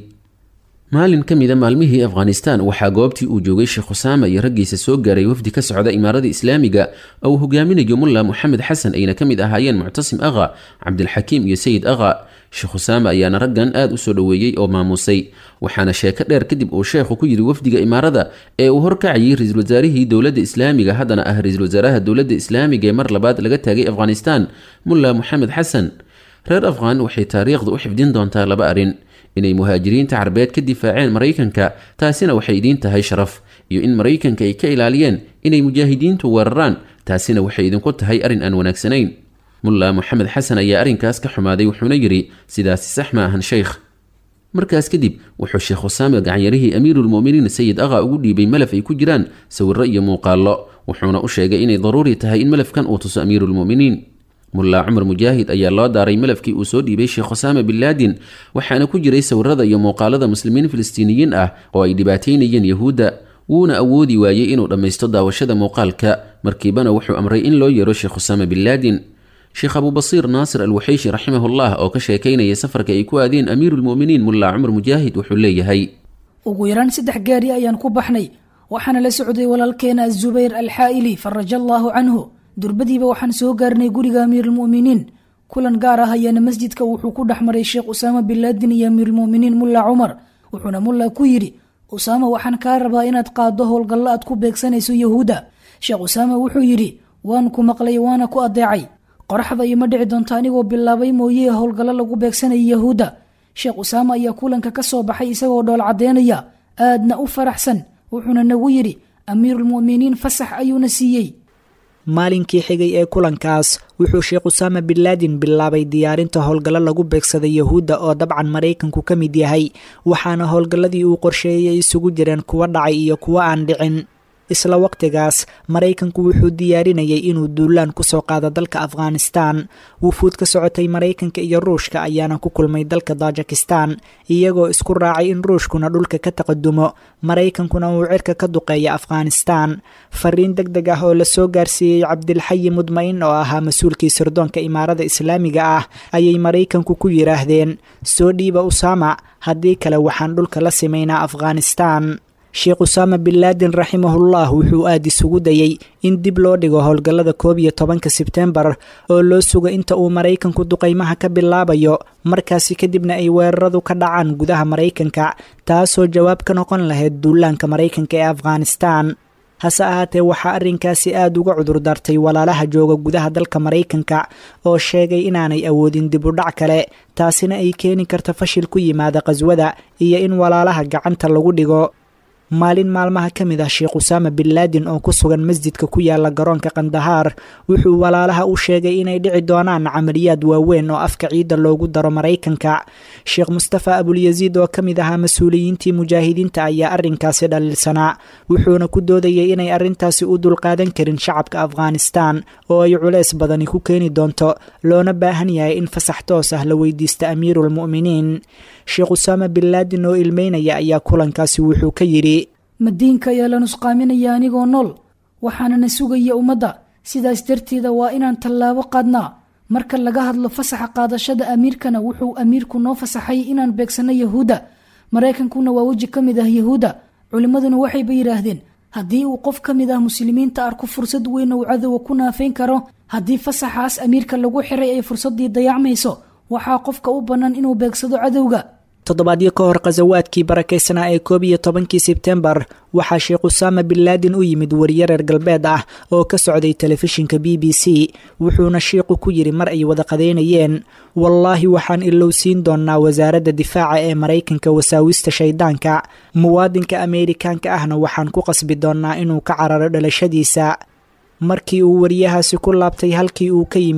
maalin ka mida maalmihii afghanistan waxaa goobtii uu joogay sheekh usaama iyo raggiisa soo gaaray wafdi ka socda imaarada islaamiga oo uu hogaaminayo mulla moxamed xasan ayna ka mid ahaayeen muctasim akha cabdilxakiim iyo sayid akha sheekh usaama ayaana raggan aad u soo dhoweeyey oo maamuusay waxaana sheeko dheer kadib uu sheekhu ku yidhi wafdiga imaarada ee uu horkacayay ra-iisul wasaarihii dowladda islaamiga haddana ah ra-iisul wasaaraha dowladda islaamiga ee mar labaad laga taagay afghanistan mulla moxamed xasan reer afghan waxay taariikhda u xifdin doontaa laba arrin inay muhaajiriinta carbeed ka difaaceen maraykanka taasina waxay idiin tahay sharaf iyo in maraykanka ay ka ilaaliyeen inay mujaahidiintu weeraraan taasina waxay idinku tahay arrin aan wanaagsanayn mulla moxamed xasan ayaa arrinkaas ka xumaaday wuxuuna yidhi sidaasi sax ma ahan sheykh markaas kadib wuxuu sheekh usaame gacanyarihii amiiruulmu'miniin sayid akha ugu dhiibay malaf ay ku jiraan sawirro iyo muuqaallo wuxuuna u sheegay inay daruuri tahay in malafkan uu tuso amiiruulmu'miniin mullaa cumar mujaahid ayaa loo daaray malafkii uu soo dhiibay sheekh usaama bin laadin waxaana ku jiray sawirada iyo muuqaalada muslimiin filistiiniyiin ah oo ay dhibaataynayeen yahuudda wuuna awoodi waayey inuu dhammaysto daawashada muuqaalka markiibana wuxuu amray in loo yeero sheekh usaama bin laadin sheekh abubasiir naasir alwaxeyshi raximahullah oo ka sheekaynaya safarka ay ku aadeen amiiruulmu'miniin mullaa cumar mujaahid wuxuu leeyahay ugu yaraan saddex gaari ayaan ku baxnay waxaana la socday walaalkeena azubayr alxaa'ili faraja allaahu canhu durbadiiba waxaan soo gaarnay guriga amiiruulmu'miniin kulan gaar ah ayaana masjidka wuxuu ku dhex maray sheekh usaama bin laadin iyo amiiruulmu'miniin mulla cumar wuxuuna mulla ku yidhi usaama waxaan kaa rabaa inaad qaaddo howlgallo aad ku beegsanayso yahuudda sheekh usaama wuxuu yidhi waan ku maqlay waana ku adeecay qoraxda ima dhici doonto anigoo bilaabay mooyee howlgallo lagu beegsanaya yahuudda sheekh usaama ayaa kulanka ka soo baxay isagoo dhool caddeynaya aadna u faraxsan wuxuuna nagu yidhi amiiruulmu'miniin fasax ayuuna siiyey maalinkii xigay ee kulankaas wuxuu sheekh usaama bin laadin bilaabay diyaarinta howlgallo lagu beegsaday yahuudda oo dabcan maraykanku ka mid yahay waxaana howlgalladii uu qorsheeyey isugu jireen kuwa dhacay iyo kuwa aan dhicin isla waqtigaas maraykanku wuxuu diyaarinayay inuu duulaan kusoo qaado dalka afghanistan wufuud ka socotay maraykanka iyo ruushka ayaana ku kulmay dalka tajikistan iyagoo isku raacay in ruushkuna dhulka ka taqadumo maraykankuna uu cirka ka duqeeya afghanistan fariin deg deg ah oo lasoo gaarsiiyey cabdilxayi mudmain oo ahaa mas-uulkii sirdoonka imaarada islaamiga ah ayay maraykanku ku yidhaahdeen soo dhiiba usaama haddii kale waxaan dhulka la simaynaa afghanistan sheekh usaama bin laadin raximahullah wuxuu aada isugu dayey in dib loo dhigo howlgallada koob iyo tobanka sebtembar oo loo sugo inta uu maraykanku duqaymaha ka bilaabayo markaasi kadibna ay weeraradu ka dhacaan gudaha maraykanka taasoo jawaab ka noqon lahayd duulaanka maraykanka ee afghanistan hase ahaatee waxaa arrinkaasi aada uga cudur dartay walaalaha jooga gudaha dalka maraykanka oo sheegay inaanay awoodin dib u dhac kale taasina ay keeni karta fashil ku yimaada qhaswada iyo in walaalaha gacanta lagu dhigo maalin maalmaha ka mid ah sheekh usaama bin laadin oo ku sugan masjidka ku yaala garoonka kandahaar wuxuu walaalaha u sheegay inay dhici doonaan camaliyaad waaweyn oo afka ciidda loogu daro maraykanka sheekh mustafa abulyaziid oo ka mid ahaa mas-uuliyiintii mujaahidiinta ayaa arrinkaasi dhaliilsanaa wuxuuna ku doodayay inay arrintaasi u dulqaadan karin shacabka afghanistan oo ay culeys badani ku keeni doonto loona baahan yahay in fasax toos ah la weydiista amiiruulmu'miniin sheekh usaama bin laadin oo ilmeynaya ayaa kulankaasi wuxuu ka yidhi madiinka ayaa la nusqaaminaya anigoo nool waxaanana sugaya ummadda sidaas darteeda waa inaan tallaabo qaadnaa marka laga hadlo fasaxa qaadashada amiirkana wuxuu amiirku noo fasaxay inaan beegsanno yahuudda maraykankuna waa weji ka mid ah yahuudda culimmaduna waxayba yidhaahdeen haddii uu qof ka mid ah muslimiinta arko fursad weyn uu cadowa ku naafayn karo haddii fasaxaas amiirka lagu xiray ay fursaddii dayacmayso waxaa qofka u bannaan inuu beegsado cadowga toddobaadyo ka hor khasawaadkii barakaysanaa ee koob iyo tobankii sebtembar waxaa sheekh usaama bin laadin u yimid wariye reer galbeed ah oo ka socday telefishinka b b c wuxuuna shiiqu ku yidhi mar ay wada qadeynayeen wallaahi waxaan ilowsiin doonnaa wasaaradda difaaca ee maraykanka wasaawista shayddaanka muwaadinka ameerikaanka ahna waxaan ku qasbi doonnaa inuu ka cararo dhalashadiisa markii uu wariyahaasi ku laabtay halkii uu ka yimid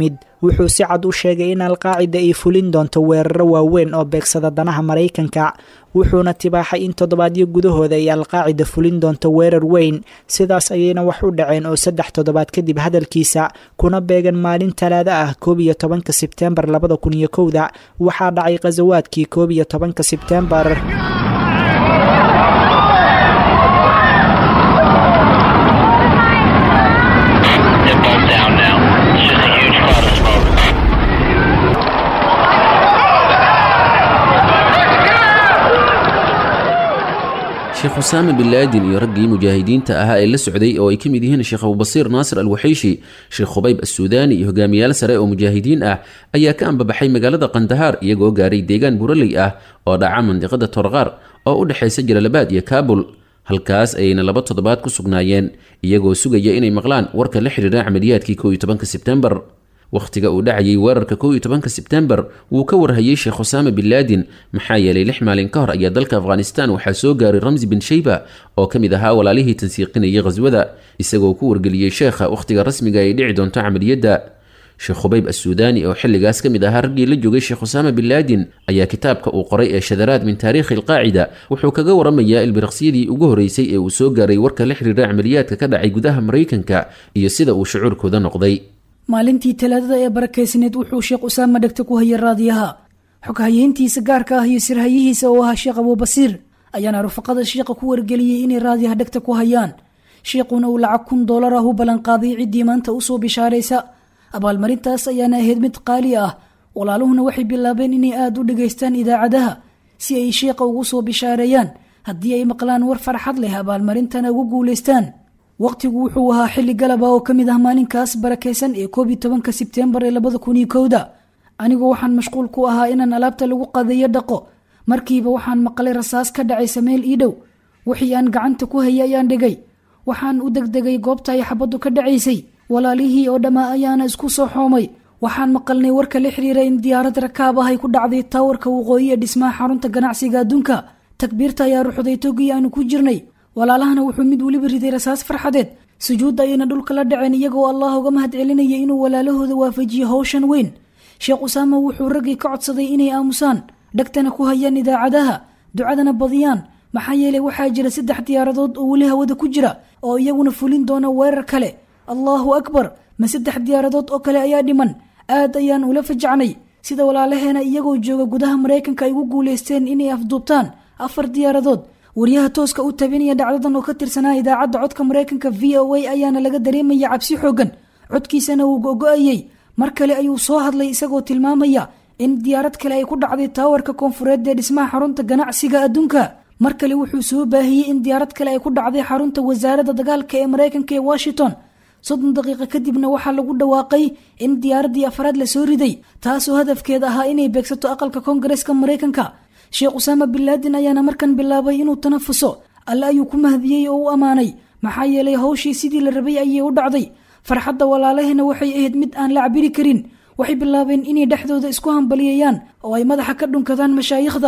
wuxuu si cad u sheegay in alqaacida ay fulin doonto weeraro waaweyn oo beegsada danaha maraykanka wuxuuna tibaaxay in toddobaadyo gudahooda ay alqaacida fulin doonto weerar weyn sidaas ayayna wax u dhaceen oo saddex toddobaad kadib hadalkiisa kuna beegan maalin talaada ah koob iyo tobanka sebteembar labada kun iyo kowda waxaa dhacay khasawaadkii koob iyo tobanka sebteembar sheekh usaame bin laadin iyo raggii mujaahidiinta ahaa ee la socday oo ay ka mid yihiin sheekh abubasiir naasir alwaxiishi sheekh khubayb assuudaani iyo hogaamiyaal sare oo mujaahidiin ah ayaa ka ambabaxay magaalada kandahaar iyagoo gaaray deegaan buraley ah oo dhaca mandiqada torqaar oo u dhexaysa jalalabaad iyo kaabul halkaas ayayna laba toddobaad ku sugnaayeen iyagoo sugaya inay maqlaan warka la xidhiira camaliyaadkii kow iyo tobanka sebtembar wakhtiga uu dhacayay weerarka kow iyo tobanka sebtembar wuu ka warhayey sheekh usaame bin laadin maxaa yeelay lix maalin ka hor ayaa dalka afghanistan waxaa soo gaaray ramsi bin shayba oo ka mid ahaa walaalihii tansiiqinayay khaswada isagoo ku wargeliyey sheekha wakhtiga rasmiga ay dhici doonto camaliyadda sheekh khubayb assuudaani oo xilligaas ka mid ahaa raggii la joogay sheekh usaame bin laadin ayaa kitaabka uu qoray ee shadaraad min taariikhi alqaacida wuxuu kaga waramayaa ilbiriqsyadii ugu horreysay ee uu soo gaaray warka la xidhiira camaliyaadka ka dhacay gudaha maraykanka iyo sida uu shucuurkooda noqday maalintii talaadada ee barakeysneed wuxuu sheekh usaama dhegta ku hayay raadiyaha xoghayeyntiisa gaarka ah iyo sirhayihiisa oo ahaa sheekh abuubasiir ayaana rufaqada sheekha ku wargeliyey inay raadiyaha dhegta ku hayaan sheekhuna uu lacag kun doolar ah u ballanqaaday ciddii maanta usoo bishaaraysa abaalmarintaas ayaana ahayd mid qaali ah walaaluhuna waxay bilaabeen inay aada u dhegaystaan idaacadaha si ay sheekha ugu soo bishaareeyaan haddii ay maqlaan war farxad leh abaalmarintana ugu guulaystaan waqtigu wuxuu ahaa xilli galaba oo ka mid ah maalinkaas barakaysan ee koob iyo tobanka sebteembar ee labada kun iyo kowda anigoo waxaan mashquul ku ahaa inaan alaabta lagu qadeeyo dhaqo markiiba waxaan maqlay rasaas ka dhacaysa meel ii dhow wixii aan gacanta ku hayay ayaan dhigay waxaan u degdegay goobta ay xabaddu ka dhacaysay walaalihii oo dhammaa ayaana isku soo xoomay waxaan maqalnay warka la xiriira in diyaarad rakaab ah ay ku dhacday taawarka waqooyi ee dhismaha xarunta ganacsiga adduunka takbiirta ayaa ruxday togii aanu ku jirnay walaalahana wuxuu mid weliba riday rasaas farxadeed sujuudda ayayna dhulka la dhaceen iyagoo allah uga mahad celinaya inuu walaalahooda waafajiyo howshan weyn sheekh usaama wuxuu raggii ka codsaday inay aamusaan dhegtana ku hayaan idaacadaha ducadana badiyaan maxaa yeelay waxaa jira saddex diyaaradood oo weli hawada ku jira oo iyaguna fulin doona weerar kale allahu akbar ma saddex diyaaradood oo kale ayaa dhiman aad ayaan ula fajacnay sida walaalaheena iyagoo jooga gudaha maraykanka ay ugu guulaysteen inay afduubtaan afar diyaaradood wariyaha tooska u tabinaya dhacdadan oo ka tirsanaa idaacadda codka maraykanka v o a ayaana laga dareemaya cabsi xoogan codkiisana wuu go-go-ayey mar kale ayuu soo hadlay isagoo tilmaamaya in diyaarad kale ay ku dhacday taawarka koonfureed ee dhismaha xarunta ganacsiga adduunka mar kale wuxuu soo baahiyey in diyaarad kale ay ku dhacday xarunta wasaaradda dagaalka ee maraykanka ee washington soddon daqiiqo kadibna waxaa lagu dhawaaqay in diyaaraddii afraad la soo riday taasoo hadafkeeda ahaa inay beegsato aqalka koongareeska maraykanka sheekh usaama bin laadin ayaana markan bilaabay inuu tanafuso alle ayuu ku mahdiyey oo u ammaanay maxaa yeelay hawshii sidii la rabay ayay u dhacday farxadda walaalahena waxay ahayd mid aan la cabiri karin waxay bilaabeen inay dhexdooda isku hambaliyayaan oo ay madaxa ka dhunkadaan mashaayikhda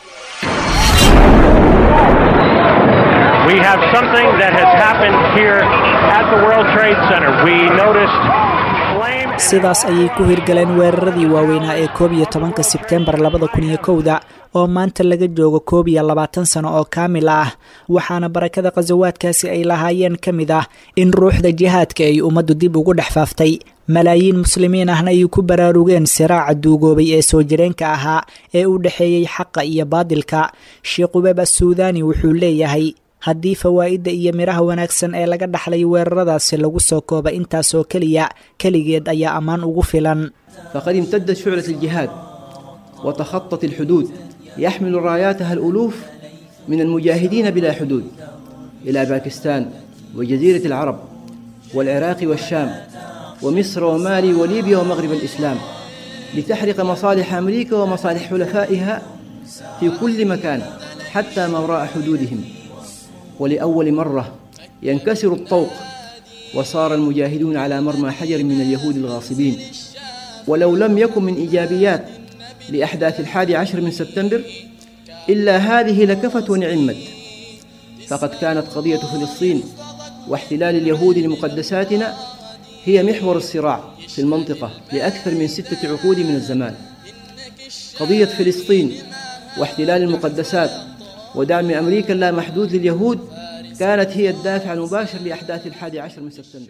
We have something that has happened here at the World Trade Center. We noticed sidaas ayay ku hirgaleen weeraradii waaweynaa ee koob iyo tobanka sebtembar labada kun iyo kowda oo maanta laga joogo koob iyo labaatan sano oo kaamil ah waxaana barakada khasawaadkaasi ay lahaayeen ka mid ah in ruuxda jihaadka ay ummaddu dib ugu dhex faaftay malaayiin muslimiin ahna ay ku baraarugeen siraaca duugoobay ee soo jireenka ahaa ee u dhexeeyey xaqa iyo baadilka sheekh ubeeb assuudaani wuxuu leeyahay haddii fawaa'idda iyo midhaha wanaagsan ee laga dhaxlay weeraradaasi lagu soo kooba intaasoo keliya keligeed ayaa ammaan ugu filan فقد امتدت شعلة الجهاد وتخطت الحدود يحمل راياتها الألوف من المجاهدين بلا حدود إلى باكستان وجزيرة العرب والعراق والشام ومصر ومالي وليبيا ومغرب الإسلام لتحرق مصالح أمريكا ومصالح حلفائها في كل مكان حتى ما وراء حدودهم ولأول مرة ينكسر الطوق وصار المجاهدون على مرمى حجر من اليهود الغاصبين ولو لم يكن من إيجابيات لأحداث الحادي عشر من سبتمبر إلا هذه لكفت ونعمت فقد كانت قضية فلسطين واحتلال اليهود لمقدساتنا هي محور الصراع في المنطقة لأكثر من ستة عقود من الزمان قضية فلسطين واحتلال المقدسات ودعم أمريكا اللامحدود لليهود كانت هي الدافع المباشر لأحداث الحادي عشر من سبتمبر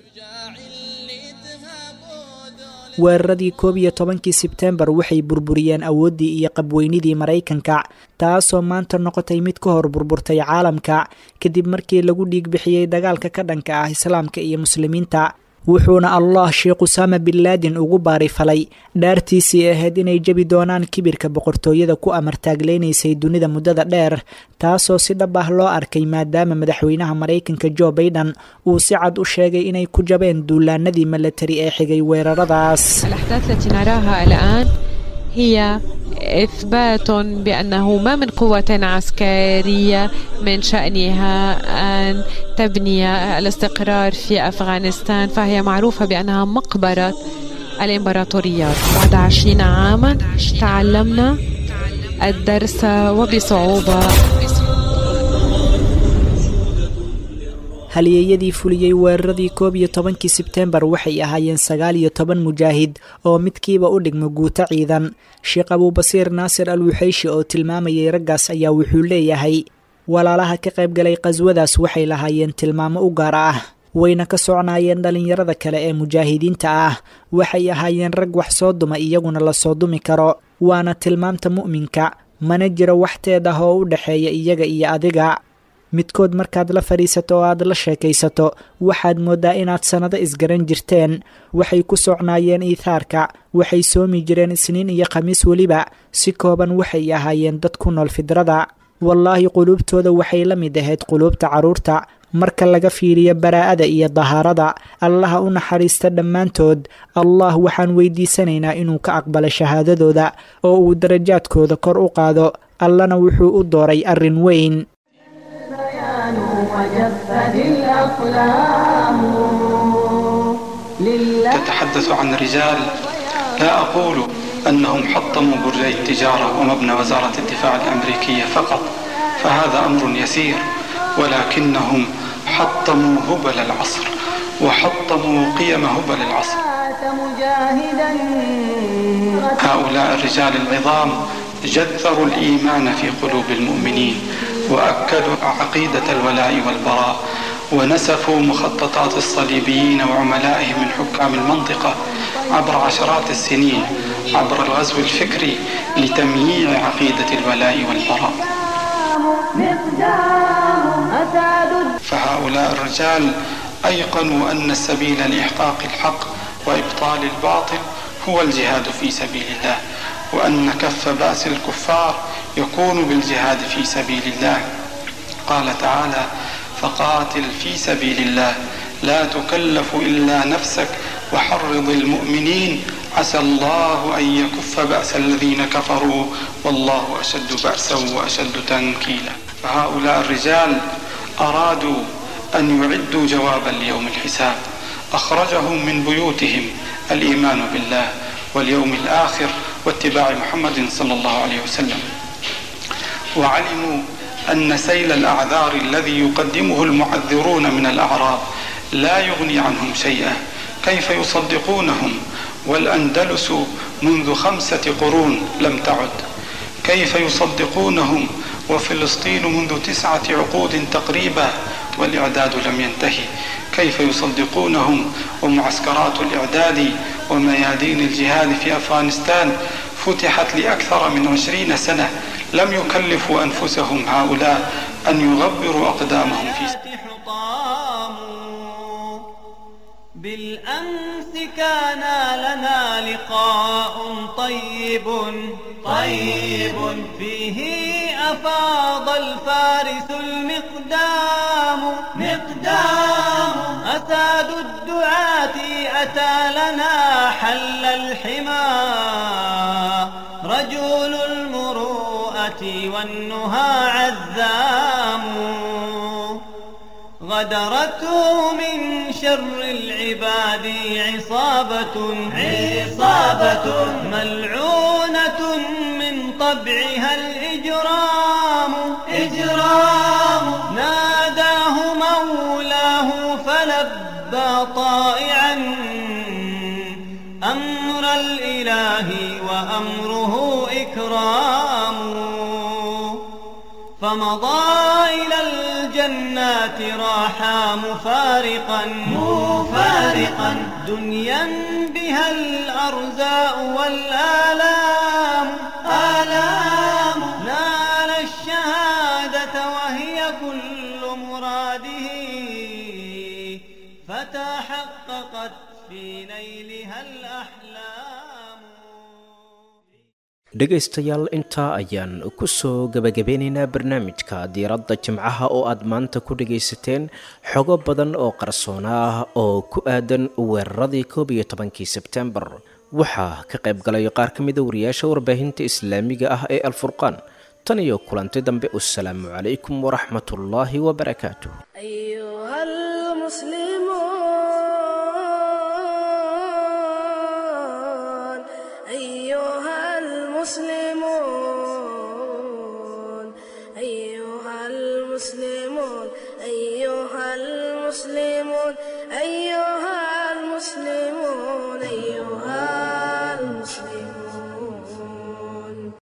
weeraradii koob iyo tobankii sebtembar waxay burburiyeen awooddii iyo qabweynidii maraykanka taasoo maanta noqotay mid ka hor burburtay caalamka kadib markii lagu dhiig bixiyey dagaalka ka dhanka ah islaamka iyo muslimiinta wuxuuna allah sheekh usaama bin laadin ugu baarifalay dhaartiisii ahayd inay jebi doonaan kibirka boqortooyada ku amartaagleynaysay dunida muddada dheer taasoo si dhab ah loo arkay maadaama madaxweynaha maraykanka jo baiden uu si cad u sheegay inay ku jabeen duulaanadii milatari ee xigay weeraradaas الأحداث التي نراها الآن هي إثبات بأنه ما من قوة عسكرية من شأنها أن تبني الاستقرار في أفغانستان فهي معروفة بأنها مقبرة الإمبراطوريات بعد عشرين عاما تعلمنا الدرس وبصعوبة halyeeyadii fuliyey weeraradii koob iyo tobankii sebtembar waxay ahaayeen sagaal iyo toban mujaahid oo midkiiba u dhigma guuto ciidan sheekh abuubasiir naasir al wuxeyshi oo tilmaamayay raggaas ayaa wuxuu leeyahay walaalaha ka qaybgalay qaswadaas waxay lahaayeen tilmaamo u gaar ah wayna ka socnaayeen dhallinyarada kale ee mujaahidiinta ah waxay ahaayeen rag wax soo duma iyaguna lasoo dumi karo waana tilmaamta mu'minka mana jiro waxteed ah oo u dhexeeya iyaga iyo adiga midkood markaad la fadhiisato oo aad la sheekaysato waxaad mooddaa inaad sannado isgaran jirteen waxay ku socnaayeen iithaarka waxay soomi jireen isniin iyo khamiis weliba si kooban waxay ahaayeen dad ku nool fidrada wallaahi quluubtooda waxay la mid ahayd quluubta carruurta marka laga fiiriyo baraa'ada iyo dahaarada allaha u naxariista dhammaantood allah waxaan weydiisanaynaa inuu ka aqbalo shahaadadooda oo uu darajaadkooda kor u qaado allana wuxuu u dooray arrin weyn وجفت الأقلام لله تتحدث عن رجال لا أقول أنهم حطموا برجي التجارة ومبنى وزارة الدفاع الأمريكية فقط فهذا أمر يسير ولكنهم حطموا هبل العصر وحطموا قيم هبل العصر مجاهدا هؤلاء الرجال العظام جذروا الإيمان في قلوب المؤمنين وأكدوا عقيدة الولاء والبراء ونسفوا مخططات الصليبيين وعملائهم من حكام المنطقة عبر عشرات السنين عبر الغزو الفكري لتمييع عقيدة الولاء والبراء مقدام أساد فهؤلاء الرجال أيقنوا أن السبيل لإحقاق الحق وإبطال الباطل هو الجهاد في سبيل الله وأن كف بأس الكفار يكون بالجهاد في سبيل الله قال تعالى فقاتل في سبيل الله لا تكلف إلا نفسك وحرض المؤمنين عسى الله أن يكف بأس الذين كفروا والله أشد بأسا وأشد تنكيلا فهؤلاء الرجال أرادوا أن يعدوا جوابا ليوم الحساب أخرجهم من بيوتهم الإيمان بالله واليوم الآخر واتباع محمد صلى الله عليه وسلم وعلموا أن سيل الأعذار الذي يقدمه المعذرون من الأعراب لا يغني عنهم شيئا كيف يصدقونهم والأندلس منذ خمسة قرون لم تعد كيف يصدقونهم وفلسطين منذ تسعة عقود تقريبا والإعداد لم ينتهي كيف يصدقونهم ومعسكرات الإعداد وميادين الجهاد في أفغانستان فتحت لأكثر من عشرين سنة لم يكلفوا أنفسهم هؤلاء أن يغبروا أقدامهم في بالأمس كان لنا لقاء طيب طيب فيه أفاض الفارس المقدام مقدام أساد الدعاة أتى لنا حل الحمى رجل المروءة والنهى عذام غدرته من شر العباد عصابة عصابة ملعونة من طبعها الإجرام إجرام ناداه مولاه فلبى طائعا الإله وأمره إكرام فمضى إلى الجنات راحا مفارقا مفارقا دنيا بها الأرزاء والآلام آلام نال الشهادة وهي كل مراده فتحققت في نيلها الأحلام dhegaystayaal intaa ayaan ku soo gebagabeynaynaa barnaamijka diiradda jimcaha oo aad maanta ku dhagaysateen xogo badan oo qarsoona ah oo ku aadan weeraradii koob iyo tobankii sebtembar waxaa ka qayb galay qaar ka mida wariyaasha warbaahinta islaamiga ah ee alfurqaan tan iyo kulanti dambe wasalaamu calaykum waraxmatullaahi wabarakaatu أيها المسلمون أيها المسلمون أيها المسلمون أيها المسلمون أيها